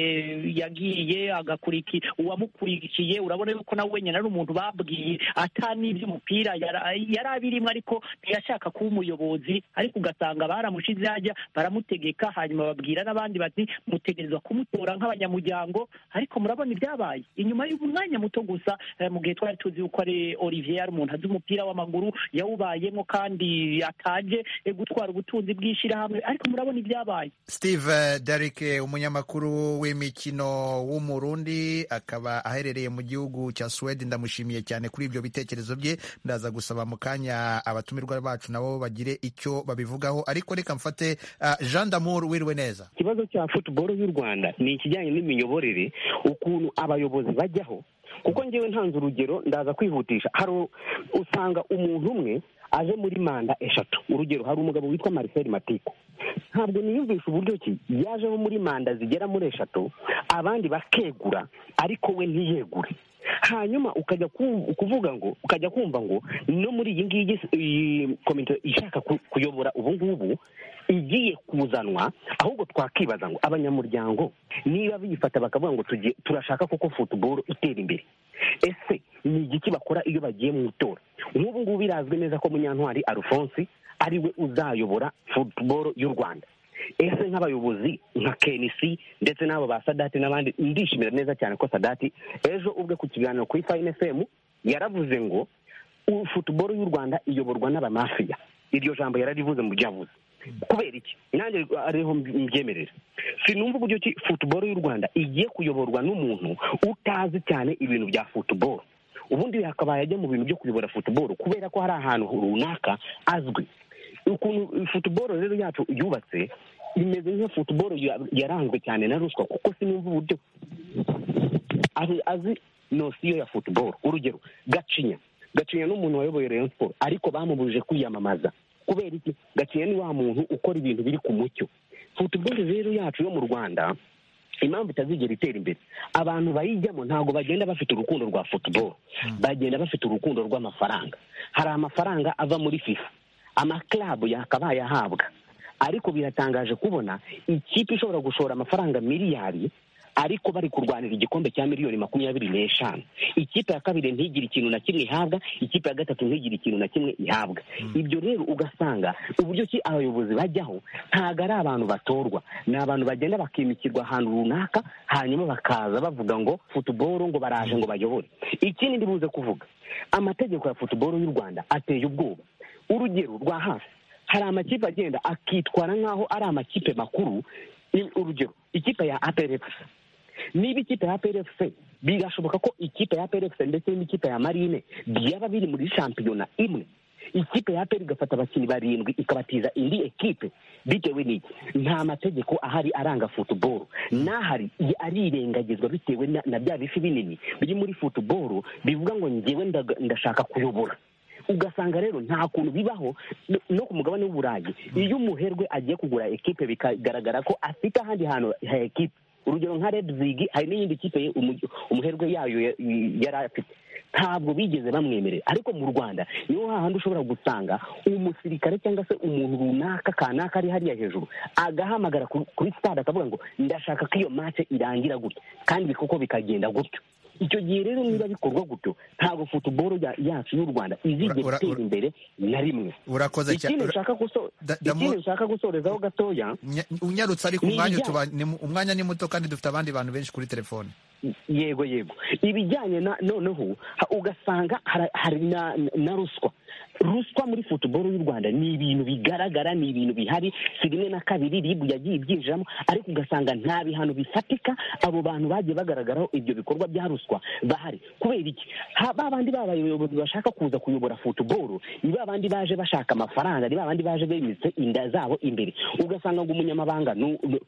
yagiye agakuriki uwamukurikiye urabona yuko nawe wenyine ari umuntu babwiye atani iby'umupira yari yari abirimo ariko ntiyashaka kuba umuyobozi ariko ugasanga baramushize hajya baramutegeka hanyuma babwira n'abandi bati mutegerezwa kumutora nk'abanyamuryango ariko murabona ibyabaye inyuma y'umwanya muto gusa eh, mu gihe twari tuzi yuko ari olivier yari umuntu azi umupira w'amaguru yawubayemo kandi ataje eh, gutwara ubutunzi bw'ishyirahamwe ariko murabona ibyabaye steve darike umunyamakuru w'imikino w'umurundi akaba aherereye mu gihugu cya suwede ndamushimiye cyane kuri ibyo bitekerezo bye ndaza gusaba mu kanya abatumirwa bacu nabo bagire icyo babivugaho ariko reka mfate ah, jean damour wiriwe neza ikibazo cya futuboro y'u rwanda ni ikijyanye n'imiyoborere ukuntu abayobozi bajyaho kuko ngewe ntanze urugero ndaza kwihutisha hari u- usanga umuntu umwe aje muri manda eshatu urugero hari umugabo witwa marcel matiko ntabwo niyumvisha uburyo ki yajeho muri manda zigera muri eshatu abandi bakegura ariko we ntiyegure hanyuma ukajya ku- kuvuga ngo ukajya kumva ngo no muri iyi ngiyi iyi komite ishaka ku- kuyobora ubu ngubu igiye kuzanwa ahubwo twakibaza ngo abanyamuryango niba biyifata bakavuga ngo tugiye- turashaka koko futuboro itera imbere ese ni igiki bakora iyo bagiye mu itora nk'ubu ngubu birazwi neza ko munyantwari alphonse ari we uzayobora futuboro y'u rwanda ese nk'abayobozi nka kenisi ndetse n'abo ba sadati n'abandi ndishimira neza cyane ko sadati ejo ubwe ku kiganiro kuri fayini efemu yaravuze ngo "U- futuboro y'u rwanda iyoborwa n'abamafiya iryo jambo yararivuze mu byo yavuze kubera iki nanjye ariho mbyemerera sinumva uburyo ki futuboro y'u rwanda igiye kuyoborwa n'umuntu utazi cyane ibintu bya futuboro ubundi yakabaye ajya mu bintu byo kuyobora futuboro kubera ko hari ahantu runaka azwi ukuntu futuboro rero yacu yubatse imeze nk'iyo futuboro ya- yaranzwe cyane na ruswa kuko sinumva uburyo ari azi nosiyo ya futuboro urugero gacinya gacinya ni umuntu wayoboye rayon siporo ariko bamubujije kwiyamamaza kubera iki gacinya ni wa muntu ukora ibintu biri ku mucyo futuboro rero yacu yo mu rwanda impamvu itazigera itera imbere abantu bayijyamo ntabwo bagenda bafite urukundo rwa futuboro bagenda bafite urukundo rw'amafaranga hari amafaranga ava muri fifa amakarabu yakabaye ahabwa ariko biratangaje kubona ikipe ishobora gushora amafaranga miliyari ariko bari kurwanira igikombe cya miliyoni makumyabiri n'eshanu ikipe ya kabiri ntigire ikintu na kimwe ihabwa ikipe ya gatatu ntigire ikintu na kimwe ihabwa ibyo rero ugasanga uburyo ki abayobozi bajyaho ntabwo ari abantu batorwa ni abantu bagenda bakimikirwa ahantu runaka hanyuma bakaza bavuga ngo futuboro ngo baraje ngo bayobore ikindi ndibuze kuvuga amategeko ya futuboro y'u rwanda ateye ubwoba urugero rwa hafi hari amakipe agenda akitwara nk'aho ari amakipe makuru Ni- urugero ikipe ya aperefuse niba ikipe ya aperefuse birashoboka ko ikipe ya aperefuse ndetse n'ikipe ya marine byaba biri muri shampiyona imwe ikipe ya aperi igafata abakinnyi barindwi ikabatiza indi ekipe bitewe n'iki nta mategeko ahari aranga futuboro n'ahari arirengagizwa bitewe na, na bya bifi binini biri muri futuboro bivuga ngo ngewe ndaga- ndashaka kuyobora ugasanga rero nta kuntu bibaho no- no ku mugabane w'uburayi iyo umuherwe agiye kugura ekipe bikagaragara ko afite ahandi hantu ha ekipe urugero nka red zig hari n'iyindi kipe ye- umu- umuherwe yayo ya- yari afite ntabwo bigeze bamwemerera ariko mu rwanda niho hahandi ushobora gusanga umusirikare cyangwa se umuntu runaka kanaka ari hariya hejuru agahamagara ku- kuri stade akavuga ngo ndashaka ko iyo mace irangira gutya kandi koko bikagenda gutyo icyo gihe rero niba bikorwa gutyo ntabwo futuboro ya- yacu y'u rwanda izigera Ura- ura- itera imbere na rimwe urakoze cyane ikindi Ura- nshaka guso- Da- ikindi Damu- nshaka gusorezaho gatoya Nya- unyarutse ariko Ni umwanya ibijyanye- tuba- ni mu- umwanya ni muto kandi dufite abandi bantu benshi kuri telefone yego yego ibijyanye na noneho ha- ugasanga hara- hari na, na ruswa ruswa muri futuboro y'u rwanda ni ibintu bigaragara ni ibintu bihari si rimwe na kabiri ribu yagiye ibyinjiramo ariko ugasanga nta bihano bifatika abo bantu bagiye bagaragaraho ibyo bikorwa bya ruswa bahari kubera iki Ha- ba bandi b'abayobozi bashaka kuza kuyobora futuboro ni ba bandi baje bashaka amafaranga ni ba bandi baje bemetse inda zabo imbere ugasanga ngo umunyamabanga nu- nu-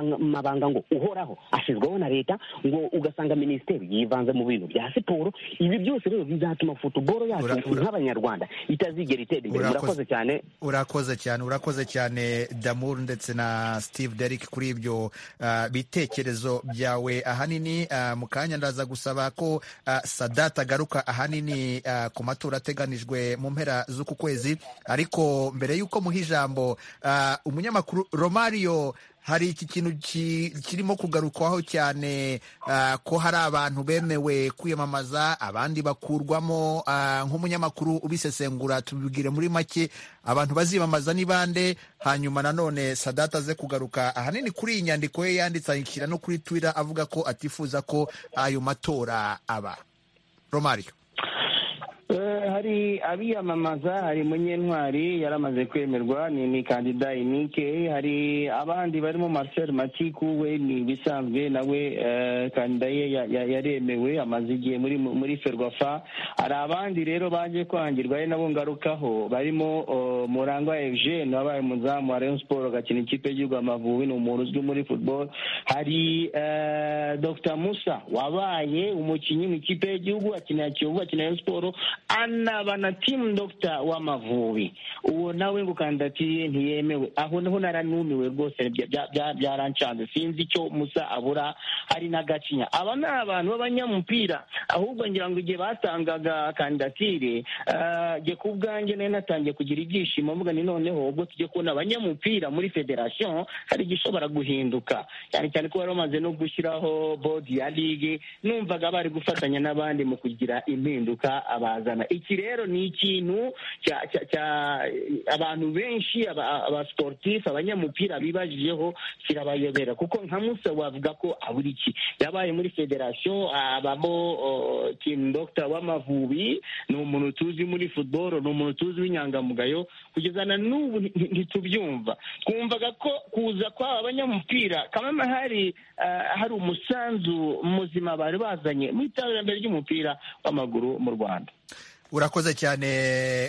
umunyamabanga ngo uhoraho ashyizweho na leta ngo ugasanga minisiteri yivanze mu bintu bya siporo ibi byose rero bizatuma futuboro yacu Ura- ura- nk'abanyarwanda itazigera itera imbere Urakoze. murakoze cyane urakoze cyane urakoze cyane damur ndetse na steve derrick kuri ibyo ah, bitekerezo byawe ahanini ah, mu kanya ndaza gusaba ko ah, sadat agaruka ahanini ah, ku matora ateganijwe mu mpera z'uku kwezi ariko mbere y'uko muha ijambo ah, umunyamakuru romario hari iki kintu ki- kirimo kugarukwaho cyane ah, ko hari abantu bemewe kwiyamamaza abandi bakurwamo ah, nk'umunyamakuru ubisesengura tubibwire muri make abantu baziyamamaza ni bande hanyuma nanone sadata aze kugaruka ahanini kuri iyi nyandiko ye yanditse ayishyira no kuri twitter avuga ko atifuza ko ayo matora aba romario Eh, hari abiyamamaza hari munyentwari yaramaze kwemerwa ni ni kandida inike hari abandi barimo marcel matiku we ni ibisanzwe nawe eh, kandida ye ya- ya- yaremewe amaze igihe muri muri ferwafa hari abandi rero baje kwangirwa ari nabo ngarukaho barimo oh, murangwa eugene wabaye umuzamu wa rayon sport agakina ikipe y'igihugu amavubi ni umuntu uzwi muri football hari eh, dr musa wabaye umukinnyi mu ikipe y'igihugu akinira kiyovu akinira rayon sport anaba na team doctor w'amavubi uwo nawe ngo kandidatiye ntiyemewe aho niho naranumiwe rwose bya- bya- bya- byarancanze sinzi icyo musa abura hari n'agacinya aba ni abantu b'abanyamupira ahubwo ngira ngo igihe batangaga kandidatire eh, jye ku bwanjye nari natangiye kugira ibyishimo mvuga ni noneho ubwo tujye kubona abanyamupira muri federasiyo hari igishobora guhinduka cyane cyane ko bari bamaze no gushyiraho bodi ya ligue numvaga bari gufatanya n'abandi mu kugira impinduka abazana iki rero ni ikintu cya- cya- cya- abantu benshi aba- abasiporutifu abanyamupira bibajijeho kirabayobera kuko nka musa wavuga ko abura iki yabaye muri federasiyo abamo oh, team doctor w'amavubi ni umuntu tuzi muri football ni umuntu tuzi w'inyangamugayo kugeza na n'ubu nti- nti- ntitubyumva twumvaga ko kuza kw'aba banyamupira kamama hari eh, hari umusanzu muzima bari bazanye mu iterambere ry'umupira w'amaguru mu rwanda urakoze cyane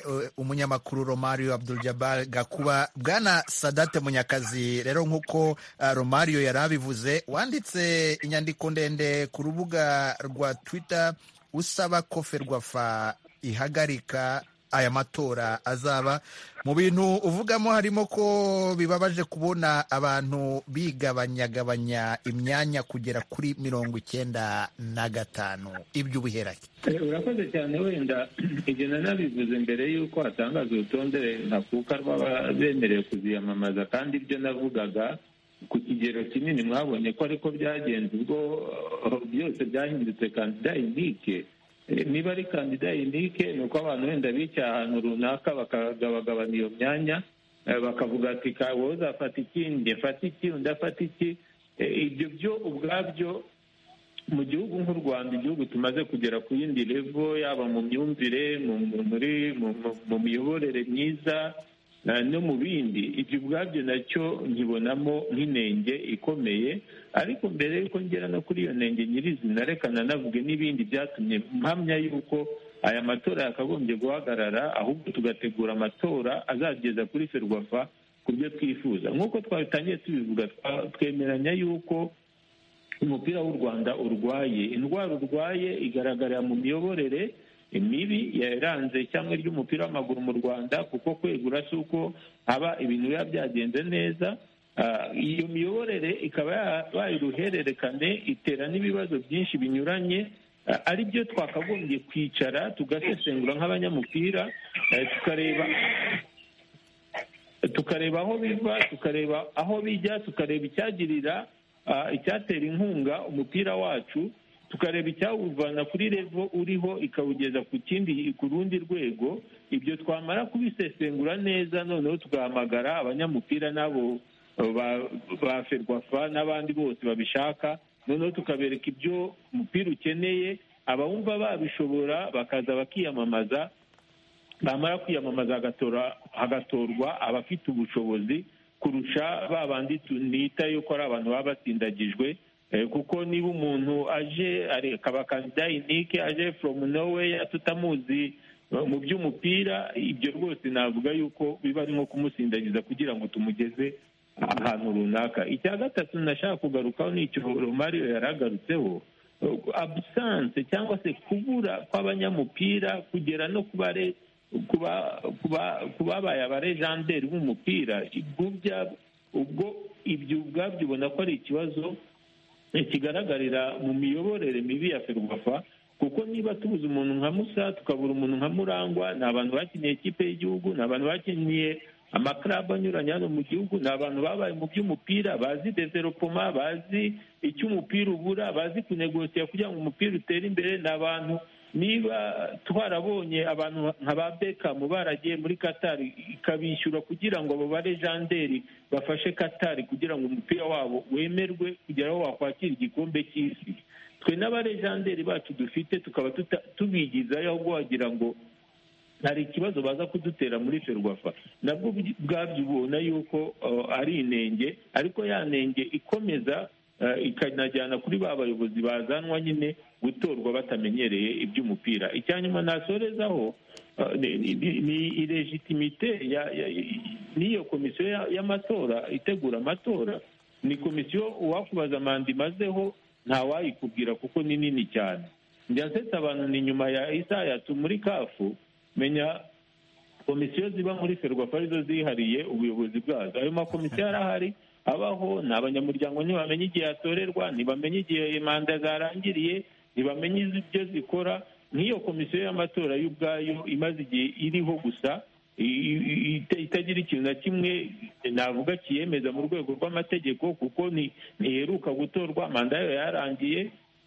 uh, umunyamakuru romario abduljabal gakuba bwana sadate munyakazi rero nk'uko uh, romario yari abivuze wanditse inyandiko ndende ku rubuga rwa twitter usaba ko ferwafa ihagarika aya matora azaba mu bintu uvugamo harimo ko bibabaje kubona abantu bigabanyagabanya imyanya kugera kuri mirongo icyenda na gatanu ibyo ubiherake Eh, urakoze cyane wenda ibyo nanabivuze mbere y'uko hatangazwa urutonde ntakuka rw'ababemerewe kuziyamamaza kandi ibyo navugaga ku kigero kinini mwabonye ko ariko byagenze ubwo eh, byose byahindutse kandida inike Eh, niba ari kandida inike ni uko abantu wenda bicaye ahantu runaka bakagabagabana iyo myanya eh, bakavuga ati "Ka- wowe uzafata iki njye mfata iki undi afata iki Eh, ibyo byo ubwabyo mu gihugu nk'u rwanda igihugu tumaze kugera ku yindi revo yaba mu myumvire mu mu- muri mu- mu- mu miyoborere myiza eh, no mu bindi ibyo ubwabyo nacyo nkibonamo nk'inenge ikomeye ariko mbere y'uko ngera no kuri iyo nenge nyirizina reka nanavuge n'ibindi byatumye mpamya y'uko aya matora yakagombye guhagarara ahubwo tugategura amatora azageza kuri ferwafa ku byo twifuza nk'uko twabitangiye tubivuga twa- twemeranya y'uko umupira w'u rwanda urwaye indwara urwaye igaragarira mu miyoborere mibi yaranze cyangwa ry'umupira w'amaguru mu rwanda kuko kwegura si uko haba ibintu biba byagenze neza Ah, iyo miyoborere ikaba ya- bayiruhererekane itera n'ibibazo byinshi binyuranye Ah, ari byo twakagombye kwicara tugasesengura nk'abanyamupira eh, tukareba tukareba aho biva tukareba aho bijya tukareba icyagirira ah, icyatera inkunga umupira wacu tukareba icyawuvana kuri revo uriho ikawugeza ku kindi ku rundi rwego ibyo twamara kubisesengura neza noneho tugahamagara abanyamupira n'abo ba- ba ferwafa n'abandi bose babishaka noneho tukabereka ibyo umupira ukeneye abawumva babishobora bakaza bakiyamamaza bamara kwiyamamaza hagatora- hagatorwa abafite ubushobozi kurusha ba bandi tunita yuko ari abantu baba batsindagijwe Eh, kuko niba umuntu aje ari- akaba kandida inike aje from nowhere tutamuzi eh, mu by'umupira ibyo rwose navuga yuko biba ari nko kumusindagiza kugira ngo tumugeze ahantu runaka icya gatatu nashaka kugarukaho ni icyo romario yaragarutseho abusanse cyangwa se kubura kw'abanyamupira kugera no ku bare kuba kuba kubabaye abarejanderi b'umupira igubya ubwo ibyo ubwabyo ubona ko ari ikibazo kigaragarira mu miyoborere mibi ya ferwafa kuko niba tubuze umuntu nka musa tukabura umuntu nka murangwa ni abantu bakiniye ikipe y'igihugu ni abantu bakiniye amakarabu anyuranye hano mu gihugu ni abantu babaye mu by'umupira bazi developoma bazi icyo umupira ubura bazi kunegosiya kugira ngo umupira utere imbere ni abantu niba twarabonye abantu nka ba bekamu baragiye muri katari ikabishyura kugira ngo abo barejanderi bafashe katari kugira ngo umupira wabo wemerwe kugira aho wakwakira igikombe cy'isi twe n'abarejanderi bacu dufite tukaba tuta- tubigizayo ahubwo wagira ngo hari ikibazo baza kudutera muri ferwafa nabwo bwi- bwabyo ubona yuko uh, ari inenge ariko ya nenge ikomeza uh, ikanajyana kuri ba bayobozi bazanwa nyine gutorwa batamenyereye iby'umupira icya nyuma nasorezaho uh, ni- ni- ni ilegitimite ya- ya- n'iyo komisiyo ya- y'amatora itegura amatora ni komisiyo uwakubaza manda imazeho ntawayikubwira kuko ni nini cyane njya nsetse abantu ni nyuma ya isayatu muri kafu menya komisiyo ziba muri ferwafa arizo zihariye ubuyobozi bwazo ayo makomisiyo arahari abaho ni abanyamuryango ntibamenya igihe yatorerwa ntibamenya igihe manda zarangiriye ntibamenya ibyo zikora nk'iyo komisiyo y'amatora y'ubwayo imaze igihe iriho gusa i- i- ita- itagira ikintu na kimwe navuga kiyemeza mu rwego rw'amategeko kuko ni- ntiheruka gutorwa manda yayo yarangiye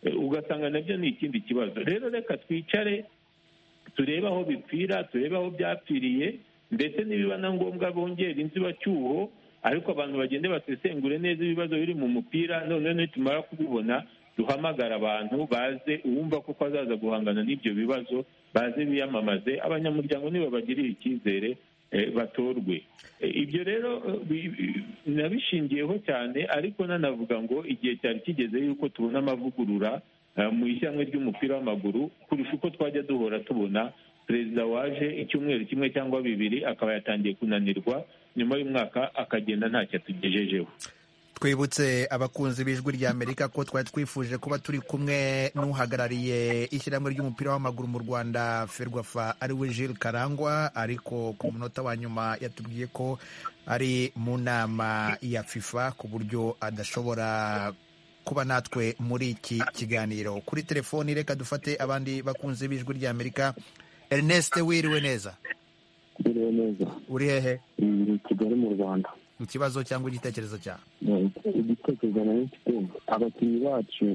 eh, ugasanga nabyo ni ikindi kibazo rero reka twicare turebe aho bipfira turebe aho byapfiriye ndetse nibiba na ngombwa bongera inzibacyuho ariko abantu bagende basesengure neza ibibazo biri mu mupira noneho nitumara kubibona duhamagara abantu baze uwumva kuko azaza guhangana n'ibyo bibazo baze biyamamaze abanyamuryango nibabagirire icyizere eh, batorwe Eh, ibyo rero eh, bi- bi- nabishingiyeho cyane ariko nanavuga ngo igihe cyari kigeze yuko tubona amavugurura eh, mu ishyamwe ry'umupira w'amaguru kurusha uko twajya duhora tubona perezida waje icyumweru kimwe cyangwa bibiri akaba yatangiye kunanirwa nyuma y'umwaka akagenda ntacyo atugejejeho twibutse abakunzi b'ijwi rya amerika ko twari twifuje kuba turi kumwe n'uhagarariye ishyirahamwe ry'umupira w'amaguru mu rwanda ferwafa ariwe Jules karangwa ariko ku munota wa nyuma yatubwiye ko ari mu nama ya fifa ku buryo adashobora kuba natwe muri iki kiganiro kuri telefoni reka dufate abandi bakunzi b'ijwi rya amerika ernest wiriwe neza biriwe neza uri hehe biri i kigali mu rwanda ikibazo cyangwa igitekerezo cyawe igitekerezo nari mfite abakinnyi bacu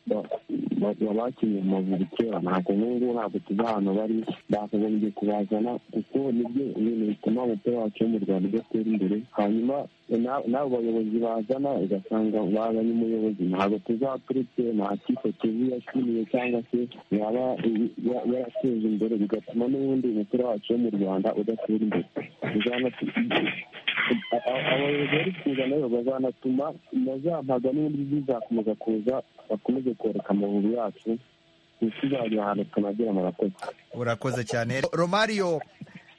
ba- ba- ba- bakinnye Amavubi kera ntabwo n'ubu ngubu ntabwo tuzi ahantu bari bakagombye kubazana kuko nibyo ibintu bituma umupira wacu wo mu rwanda udatera imbere hanyuma na- n'abo bayobozi bazana ugasanga bazanye umuyobozi ntabwo tuzaturutse nta kipe tuzi yashimiye cyangwa se yaba ya- yarateje imbere bigatuma n'ubundi umupira wacu wo mu rwanda udatera imbere Bizana- abayobozi bari kuza nabo bazanatuma nazampaga n'ubundi bizakomeza kuza bakomeze kwereka amavubi yacu ntituzajya ahantu tunagera murakoze urakoze cyane romario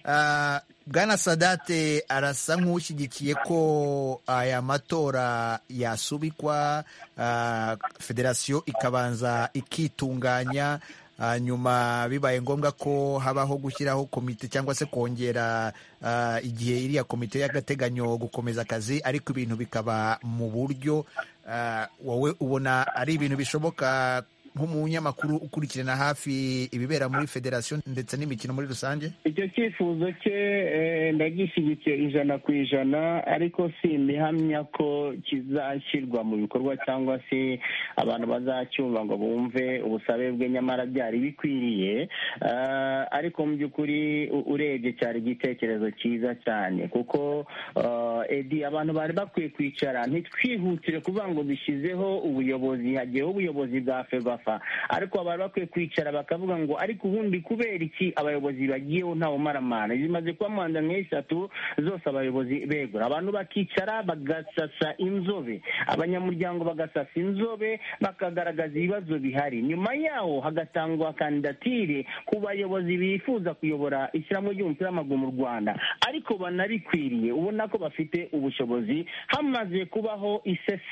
ah, bwana sadate arasa nk'ushyigikiye ko aya matora yasubikwa ah, federasiyo ikabanza ikitunganya ah, nyuma bibaye ngombwa ko habaho gushyiraho komite cyangwa se kongera ah, igihe iriya komite y'agateganyo gukomeza akazi ariko ibintu bikaba mu buryo ah, wowe ubona ari ibintu bishoboka nk'umunyamakuru ukurikirana hafi ibibera muri federasiyo ndetse n'imikino muri rusange icyo cyifuzo cye eh, ndagishyigikiye ijana ku ijana ariko sindihamya ko kizashyirwa mu bikorwa cyangwa se abantu bazacyumva ngo bumve ubusabe bwe nyamara byari bikwiriye Ah, ariko mu by'ukuri u- urebye cyari igitekerezo cyiza cyane kuko ah, edi abantu bari bakwiye kwicara ntitwihutire kuvuga ngo bishyizeho ubuyobozi hagiyeho ubuyobozi bwa ferwafa bapfa ariko bari bakwiye kwicara bakavuga ngo ariko ubundi kubera iki abayobozi bagiyeho nta bumaramana zimaze kuba mu nda nk'eshatu zose abayobozi begura abantu bakicara bagasasa inzobe abanyamuryango bagasasa inzobe bakagaragaza ibibazo bihari nyuma yaho hagatangwa kandidatire ku bayobozi bifuza kuyobora ishyirahamwe ry'umupira w'amaguru mu rwanda ariko banabikwiriye ubona ko bafite ubushobozi hamaze kubaho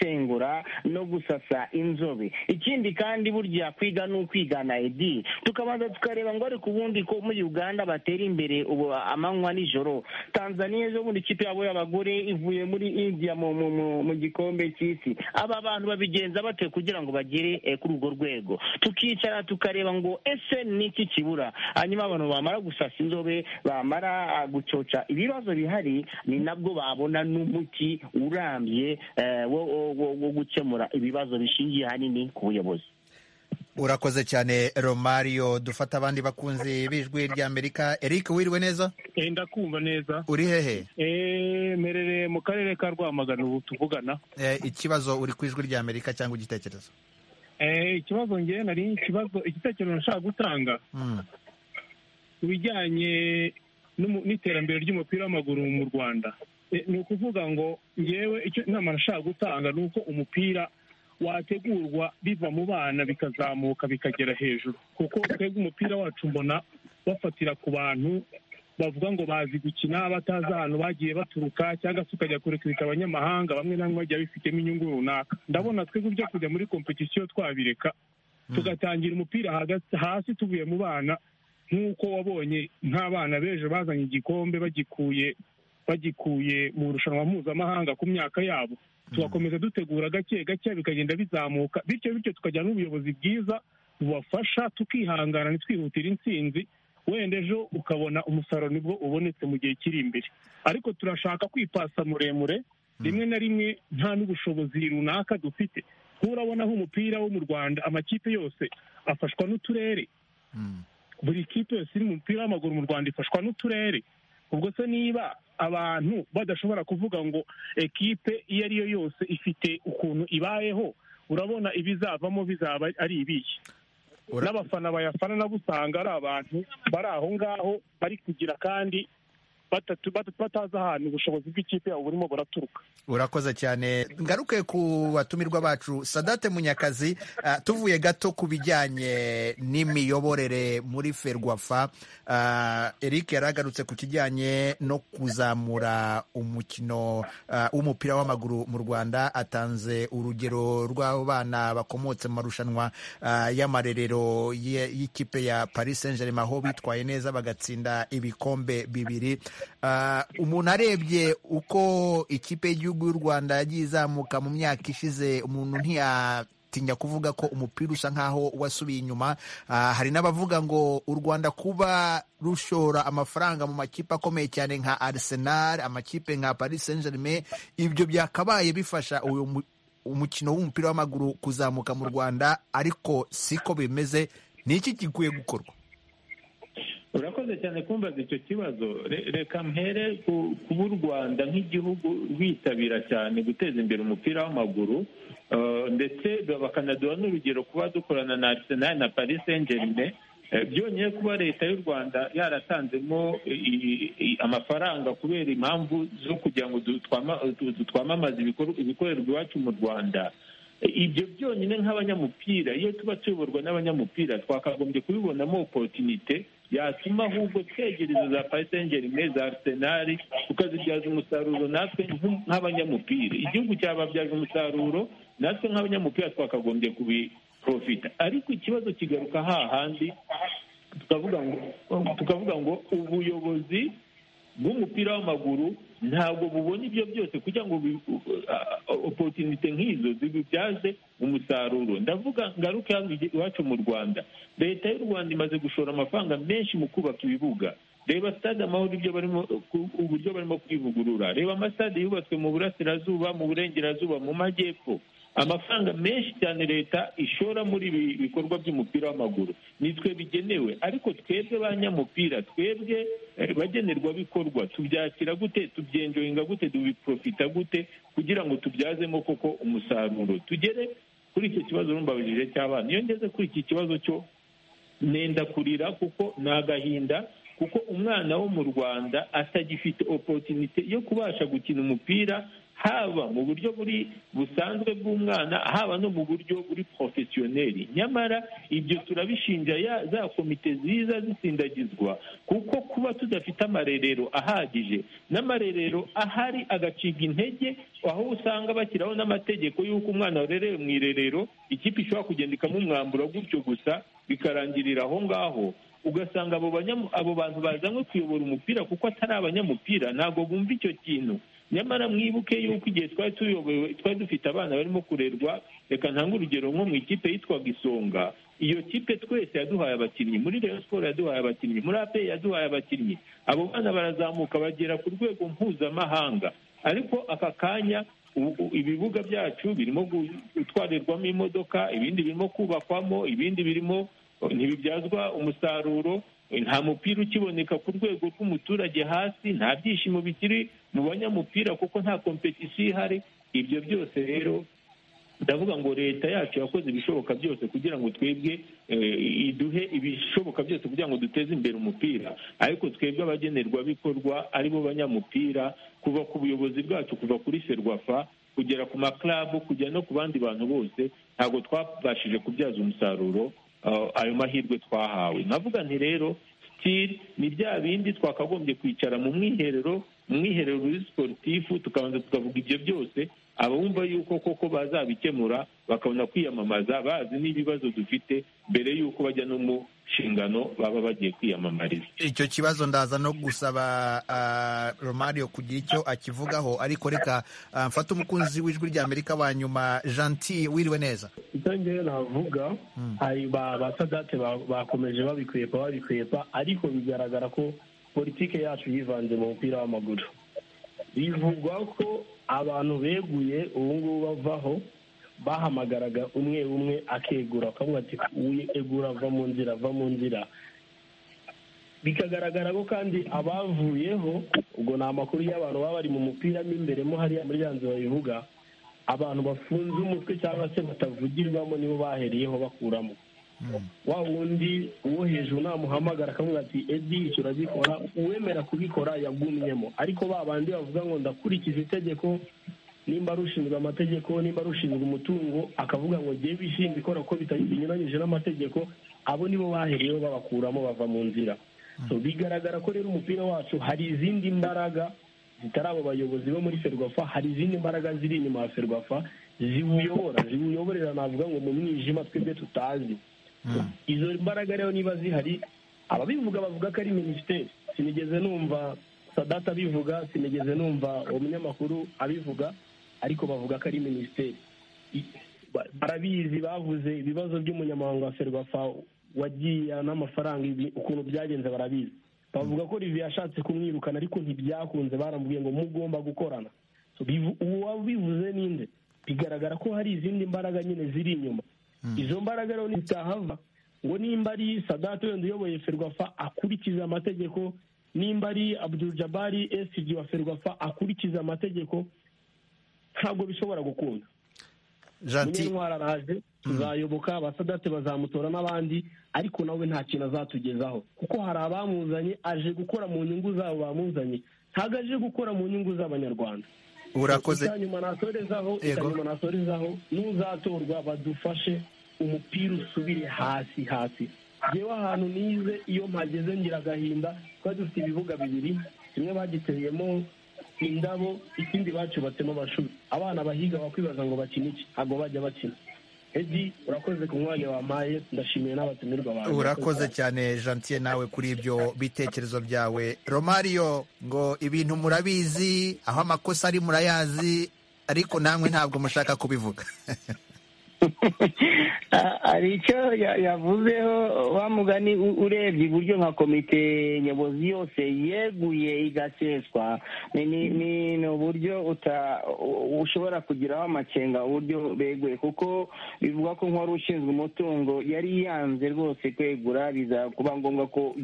isesengura no gusasa inzobe ikindi kandi burya kwiga ni ukwigana edi tukabanza tukareba ngo ariko ubundi ko muri uganda batera imbere ubu amanywa nijoro tanzania ejo bundi ikipe yabo y'abagore ivuye muri india mu, mu, mu, mu gikombe cy'isi aba bantu babigenza bate kugira ngo bagere eh, kuri urwo rwego tukicara tukareba ngo ese ni iki kibura hanyuma abantu bamara gusasa inzobe bamara ah, gucoca ibibazo bihari ni nabwo babona n'umuti urambye eh, wo, wo- wo- wo gukemura ibibazo bishingiye ahanini ku buyobozi urakoze cyane romario dufata abandi bakunzi b'ijwi ry'amerika eric wiriwe neza Eh, ndakumva neza uri hehe Eh, mperereye mu karere ka rwamagana ubu tuvugana Eh, ikibazo uri ku ijwi ry'amerika cyangwa igitekerezo Eh, ikibazo ngewe nari ikibazo igitekerezo nashaka gutanga Mm. ku bijyanye n'umu- n'iterambere ry'umupira w'amaguru mu rwanda Eh, ni ukuvuga ngo ngewe icyo inama nashaka gutanga ni uko umupira wategurwa biva mu bana bikazamuka bikagera hejuru kuko twebwe umupira wacu mbona bafatira ku bantu bavuga ngo bazi gukina batazi ahantu bagiye baturuka cyangwa se ukajya kurekurika abanyamahanga bamwe na bamwe bagiye bifitemo inyungu runaka ndabona twebwe byo kujya muri kompetisiyo twabireka tugatangira umupira hagati- hasi tuvuye mu bana nk'uko wabonye nk'abana b'ejo bazanye igikombe bagikuye bagikuye mu rushanwa mpuzamahanga ku myaka yabo tugakomeza dutegura gake gake bikagenda bizamuka bityo bityo tukagira n'ubuyobozi bwiza bubafasha tukihangana ntitwihutire intsinzi wenda ejo ukabona umusaruro nibwo ubonetse mu gihe kiri imbere ariko turashaka kwipasa muremure rimwe na rimwe nta n'ubushobozi runaka dufite nturabona aho umupira wo mu rwanda amakipe yose afashwa n'uturere buri kipe yose iri mu mupira w'amaguru mu rwanda ifashwa n'uturere ubwo se niba abantu badashobora kuvuga ngo ekipe iyo ari yo yose ifite ukuntu ibayeho urabona ibizavamo bizaba ari ibihe n'abafana bayafana nabo usanga ari abantu bari aho ngaho bari kugira kandi batatu batatu batazi ahantu ubushobozi bw'ikipe yabo burimo buraturuka urakoze cyane ngaruke ku batumirwa bacu sadate munyakazi ah, tuvuye gato ku bijyanye n'imiyoborere muri ferwafa Ah, eric yari agarutse ku kijyanye no kuzamura umukino ah, w'umupira w'amaguru mu rwanda atanze urugero rw'abo bana bakomotse mu marushanwa ah, y'amarerero ye- y'ikipe ya paris saint germain aho bitwaye neza bagatsinda ibikombe bibiri Ah, umuntu arebye uko ikipe y'igihugu y'u rwanda yagiye izamuka mu myaka ishize umuntu ntiyatinya kuvuga ko umupira usa nk'aho wasubiye inyuma Ah, hari n'abavuga ngo u rwanda kuba rushora amafaranga mu makipe akomeye cyane nka arsenal amakipe nka paris saint germain ibyo byakabaye bifasha uyu mu- umukino w'umupira w'amaguru kuzamuka mu rwanda ariko siko bimeze ni iki gikwiye gukorwa urakoze cyane kumbaza icyo kibazo Re- reka mpere ku- kuba u rwanda nk'igihugu rwitabira cyane guteza imbere umupira w'amaguru eh, ndetse bakanaduha n'urugero kuba dukorana na arsenal na paris saint germain Eh, byongeye kuba leta y'u rwanda yaratanzemo i- i- amafaranga kubera impamvu zo kugira ngo du- twama- du- du- twamamaze ibikorwa- ibikorerwa iwacu mu rwanda ibyo byonyine nk'abanyamupira iyo tuba tuyoborwa n'abanyamupira twakagombye kubibonamo oporutunite yatuma ahubwo twegereza za pasengeri germain za arsenal tukazibyaza umusaruro natwe nk'u- nk'abanyamupira igihugu cyababyaza umusaruro natwe nk'abanyamupira twakagombye kubiprofita ariko ikibazo kigaruka hahandi tukavuga ngo tukavuga ngo ubuyobozi bw'umupira w'amaguru ntabwo bubona ibyo byose kugira ngo bi- uh, oporutunite nk'izo zibibyaze umusaruro ndavuga ngaruke hano igi- iwacu mu rwanda leta y'u rwanda imaze gushora amafaranga menshi mu kubaka ibibuga reba stade amahoro ibyo barimo ku- uburyo barimo kwivugurura reba amasitade yubatswe mu burasirazuba mu burengerazuba mu majyepfo amafaranga menshi cyane leta ishora muri ibi bikorwa by'umupira w'amaguru nitwe bigenewe ariko twebwe banyamupira twebwe eh, bagenerwabikorwa tubyakira gute tubyenjoyinga gute tubiprofita gute kugira ngo tubyazemo koko umusaruro tugere kuri icyo kibazo rumbabujije cy'abana iyo ngeze kuri iki kibazo cyo nenda kurira kuko ni agahinda kuko umwana wo mu rwanda atagifite oporutunite yo kubasha gukina umupira haba mu buryo buri busanzwe bw'umwana haba no mu buryo buri porofesiyoneri nyamara ibyo turabishinja ya za komite ziza zisindagizwa kuko kuba tudafite amarerero ahagije n'amarerero ahari agacibwa intege aho usanga bashyiraho n'amategeko y'uko umwana warerewe mu irerero ikipe ishobora kugenda ikamumwambura gutyo gusa bikarangirira aho ngaho ugasanga abo abo bantu bazanywe kuyobora umupira kuko atari abanyamupira ntabwo bumva icyo kintu nyamara mwibuke yuko igihe twari tuyobowe twari dufite abana barimo kurerwa reka ntange urugero nko mu ikipe yitwaga isonga iyo kipe twese yaduhaye abakinnyi muri Rayon siporo yaduhaye abakinnyi muri apeyi yaduhaye abakinnyi abo bana barazamuka bagera ku rwego mpuzamahanga ariko aka kanya ibibuga byacu birimo gutwarirwamo imodoka ibindi birimo kubakwamo ibindi birimo ntibibyazwa umusaruro nta mupira ukiboneka ku rwego rw'umuturage hasi nta byishimo bikiri mu banyamupira kuko nta kompetisiyo ihari ibyo byose rero ndavuga ngo leta yacu yakoze ibishoboka byose kugira ngo twebwe iduhe ibishoboka byose kugira ngo duteze imbere umupira ariko twebwe abagenerwabikorwa aribo banyamupira kuva ku buyobozi bwacu kuva kuri serwafa kugera ku makarabu kujya no ku bandi bantu bose ntabwo twabashije kubyaza umusaruro ayo mahirwe twahawe navuga nti rero sitiri ni bya bindi twakagombye kwicara mu mwiherero mu mwiherero w'izi siporutifu tukabanza tukavuga ibyo byose abumva yuko koko bazabikemura bakabona kwiyamamaza bazi n'ibibazo dufite mbere y'uko bajya no mu nshingano baba bagiye kwiyamamariza icyo kibazo ndaza no gusaba romario kugira icyo akivugaho ariko reka mfate umukunzi w'ijwi rya amerika wa nyuma janti wiriwe neza ibyo ngibyo navuga hari basadate bakomeje babikwepa babikwepa ariko bigaragara ko politiki yacu yivanze mu mupira w'amaguru bivugwa ko abantu beguye ubu ngubu bavaho bahamagaraga umwe umwe akegura akavuga ati egura va mu nzira va mu nzira bikagaragara ko kandi abavuyeho ubwo ni amakuru y'abantu baba bari mu mupira mo imbere mo hariya muri yanzu babivuga abantu bafunze umutwe cyangwa se batavugirwamo nibo baheriyeho bakuramo wa wundi uwo hejuru namuhamagara akavuga ati edi icyo uragikora uwemera kubikora yagumyemo ariko ba bandi bavuga ngo ndakurikiza itegeko nimba rushinzwe amategeko nimba rushinzwe umutungo akavuga ngo ngewe bishinzwe ikora ko binyuranyije n'amategeko abo nibo bahereyeho babakuramo bava mu nzira bigaragara ko rero umupira wacu hari izindi mbaraga zitari abo bayobozi bo muri ferwafa hari izindi mbaraga ziri inyuma ya ferwafa ziwuyobora ziwuyoborera navuga ngo mu mwijima twebwe tutazi izo mbaraga rero niba zihari ababivuga bavuga ko ari minisiteri sinigeze numva sadata abivuga sinigeze numva umunyamakuru abivuga ariko bavuga ko ari minisiteri barabizi bavuze ibibazo by'umunyamahanga wa serwafa wagiye n'amafaranga ukuntu byagenze barabizi bavuga ko rivi yashatse kumwirukana ariko ntibyakunze barambwiye ngo mugomba gukorana uwo wabivuze ninde bigaragara ko hari izindi mbaraga nyine ziri inyuma izo mbaraga rero ntitahava ngo nimba ari sadata wenda uyoboye ferwafa akurikiza amategeko nimba ari abdul jabari esiji wa ferwafa akurikiza amategeko ntabwo bishobora gukunda munyentwara araje tuzayoboka abasadate bazamutora n'abandi ariko nawe nta kintu azatugezaho kuko hari abamuzanye aje gukora mu nyungu zabo bamuzanye ntabwo aje gukora mu nyungu z'abanyarwanda urakoze icyanyuma nasorezaho icyanyuma nasorezaho n'uzatorwa badufashe umupira usubire hasi hasi yewe ahantu nize iyo mpageze ngira agahinda twari dufite ibibuga bibiri kimwe bagiteyemo indabo ikindi bacubatsemo amashuri abana bahiga bakwibaza ngo bakine iki ntabwo bajya bakina edi urakoze ku mwanya wampaye ndashimiye n'abatumirwa banjye urakoze cyane jantiye nawe kuri ibyo bitekerezo byawe romario ngo ibintu murabizi aho amakosa ari murayazi ariko namwe ntabwo mushaka kubivuga hari icyo yavuzeho mugani urebye iburyo nka komite nyobozi yose yeguye igaseswa ni uburyo ushobora kugiraho amakenga uburyo beguye kuko bivuga ko nk'uwari ushinzwe umutungo yari yanze rwose kwegura biza kuba ngombwa ko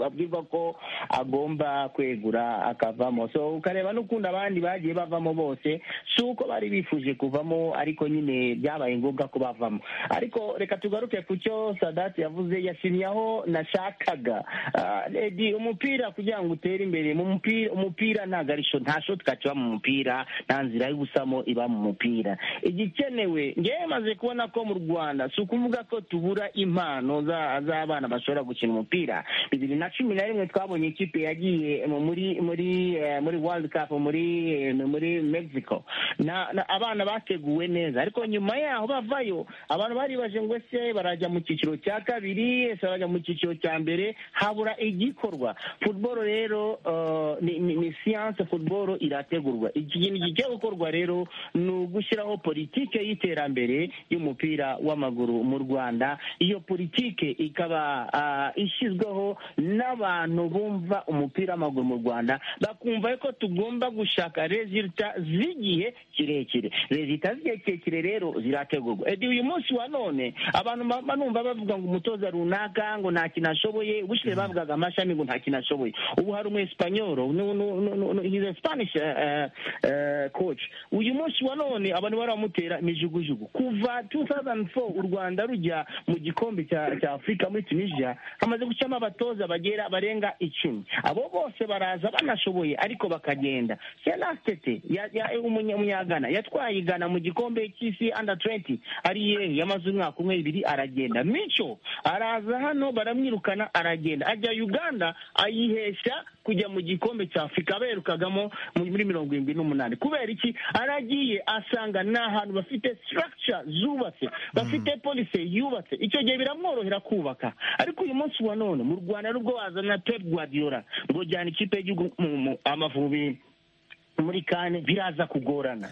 abwirwa ko agomba kwegura akavamo ukareba n'ukundi abandi bagiye bavamo bose si uko bari bifuje kuvamo ariko nyine byabaye ngombwa ko bavamo ariko reka tugaruke ku cyo sadati yavuze yashimye aho nashakaga Ah, Lady, umupira kugira ngo utere imbere mu mupira umupira nta garisho nta shotika kiba mu mupira nta nzira y'ubusamo iba mu mupira igikenewe ngewe maze kubona ko mu rwanda si ukuvuga ko tubura impano za- z'abana bashobora gukina umupira bibiri na cumi na rimwe twabonye ikipe yagiye mu- muri muri eh, muri world cup muri eh, muri mexico Na- na- abana bateguwe neza ariko nyuma yaho bavayo abantu baribaje ngo ese barajya mu cyiciro cya kabiri ese barajya mu cyiciro cya mbere habura igikorwa football rero eh, ni, ni, ni siyanse football irategurwa ikintu gigiye gukorwa rero ni ugushyiraho politike y'iterambere y'umupira w'amaguru mu rwanda iyo politike ikaba ah, ishyizweho n'abantu bumva umupira w'amaguru mu rwanda bakumva ko tugomba gushaka resulta z'igihe kirekire resulta z'igihe kirekire rero zirategurwa edi uyu munsi wa none abantu baba numva bavuga ngo umutoza runaka ngo nta kintu ashoboye ubushize bavugaga amashami ngo nta kintu ashoboye ubu hari umu esipanyoro hize spanish eh, eh, eh, coach uyu munsi wa none abantu bari bamutera imijugujugu kuva 2004 u rwanda rujya mu gikombe cya cya afurika muri tunisia hamaze gucamo abatoza bagera barenga icumi abo bose baraza banashoboye ariko bakagenda senastete umunyagana yatwaye igana mu gikombe cy'isi under 20 ari yehe yamaze umwaka umwe ibiri aragenda mico araza hano baramwirukana aragenda ajya uganda ayihesha kujya mu gikombe cya afurika berukagamo muri mirongo irindwi n'umunani kubera iki aragiye asanga ni ahantu bafite structure zubatse bafite police yubatse icyo gihe biramworohera kubaka ariko uyu munsi wa none mu rwanda nubwo wazana pep guardiola ngo jyana ikipe y'igihugu mu mu- amavubi muri kane biraza kugorana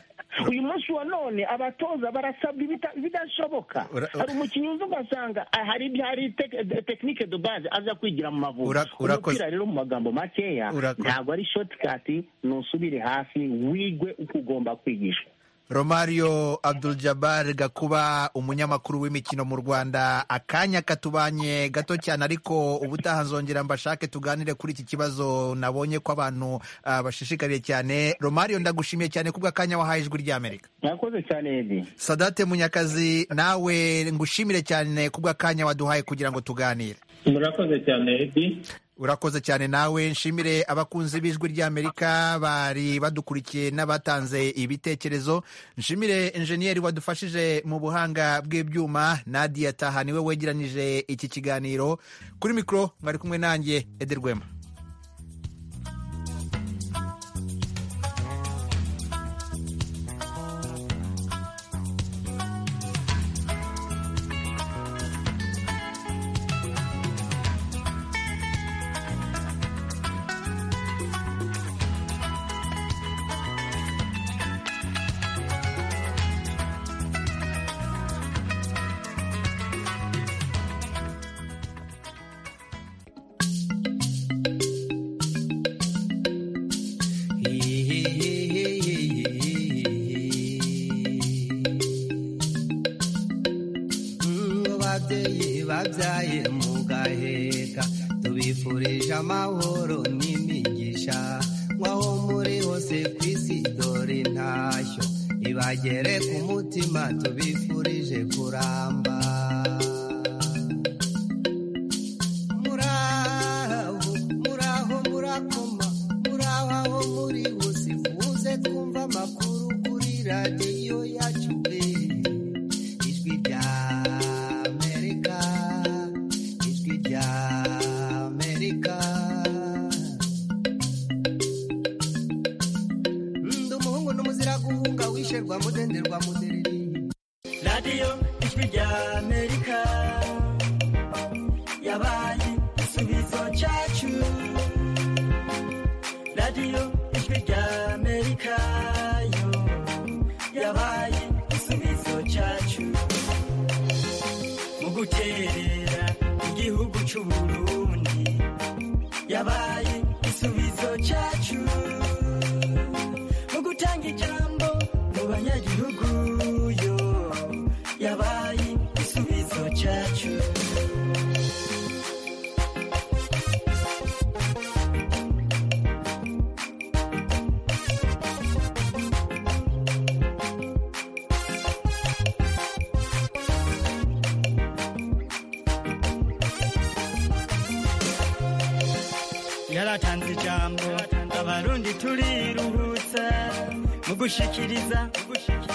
uyu munsi wa none abatoza barasabwa ibita- ibidashoboka hari umukinnyi wumva ugasanga ah, hari ibyo hari tek- de- tekinike de base aza kwigira mu mavubi Ura- urakoze. umupira rero mu magambo makeya Urakoze. ntabwo ari shotikati nusubire hasi wigwe uko ugomba kwigishwa romario abdul jabbar gakuba umunyamakuru w'imikino mu rwanda akanya katubanye gato cyane ariko ubutaha nzongera mbashake tuganire kuri iki kibazo nabonye ko abantu ah, bashishikariye cyane romario ndagushimiye cyane kubwa akanya wahaye ijwi ry'amerika mwakoze cyane edi sadate munyakazi nawe ngushimire cyane kubwa akanya waduhaye kugira ngo tuganire murakoze cyane edi urakoze cyane nawe nshimire abakunzi b'ijwi ry'amerika bari badukurikiye n'abatanze ibitekerezo nshimire enjeniyeri wadufashije mu buhanga bw'ibyuma nadia taha niwe wegeranije iki kiganiro kuri mikoro mwari kumwe nanjye ederwema ababyeyi babyaye mugaheka tubifurije amahoro n'imigisha nk'aho muri hose ku isi dore intashyo ibagere ku mutima tubifurije kuramba muraho muraho murakoma muraho aho muri hose muze twumva amakuru kuri radiyo yacu pe ijwi rya amerika ijwi rya amerika ndi umuhungu n'umuzira guhunga wisherwa mudenderwa mudereri radiyo ijwi rya amerika yabaye igisubizo cyacu radiyo ijwi rya amerika yo yabaye igisubizo cyacu mu guterera igihugu cy'u Burundi yabaye igisubizo cyacu mu gutanga ijambo mu banyagihugu yo yabaye igisubizo cyacu batanze ijambo abarundi turiruhutsa mu gushikiriza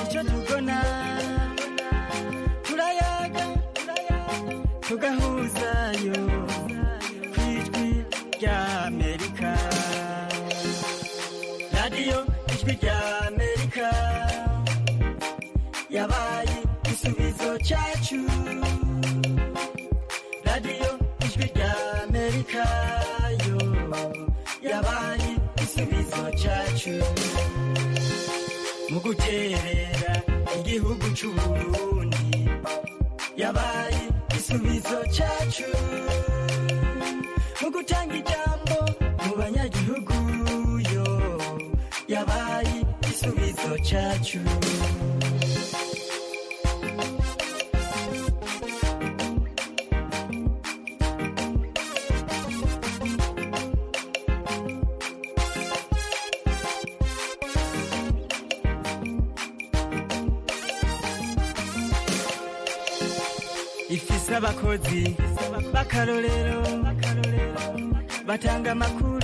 icyo tubona turayaga tugahuzayo ku ijwi rya amerika radiyo ijwi rya amerika yabaye igisubizo cyacu radiyo ijwi rya amerika yo yabaye igisubizo cyacu mu guterera igihugu cy'uburundi yabaye igisubizo cyacu mu gutanga ijambo mu banyagihugu yo yabaye igisubizo cyacu ifise abakozi b'akarorero batanga amakuru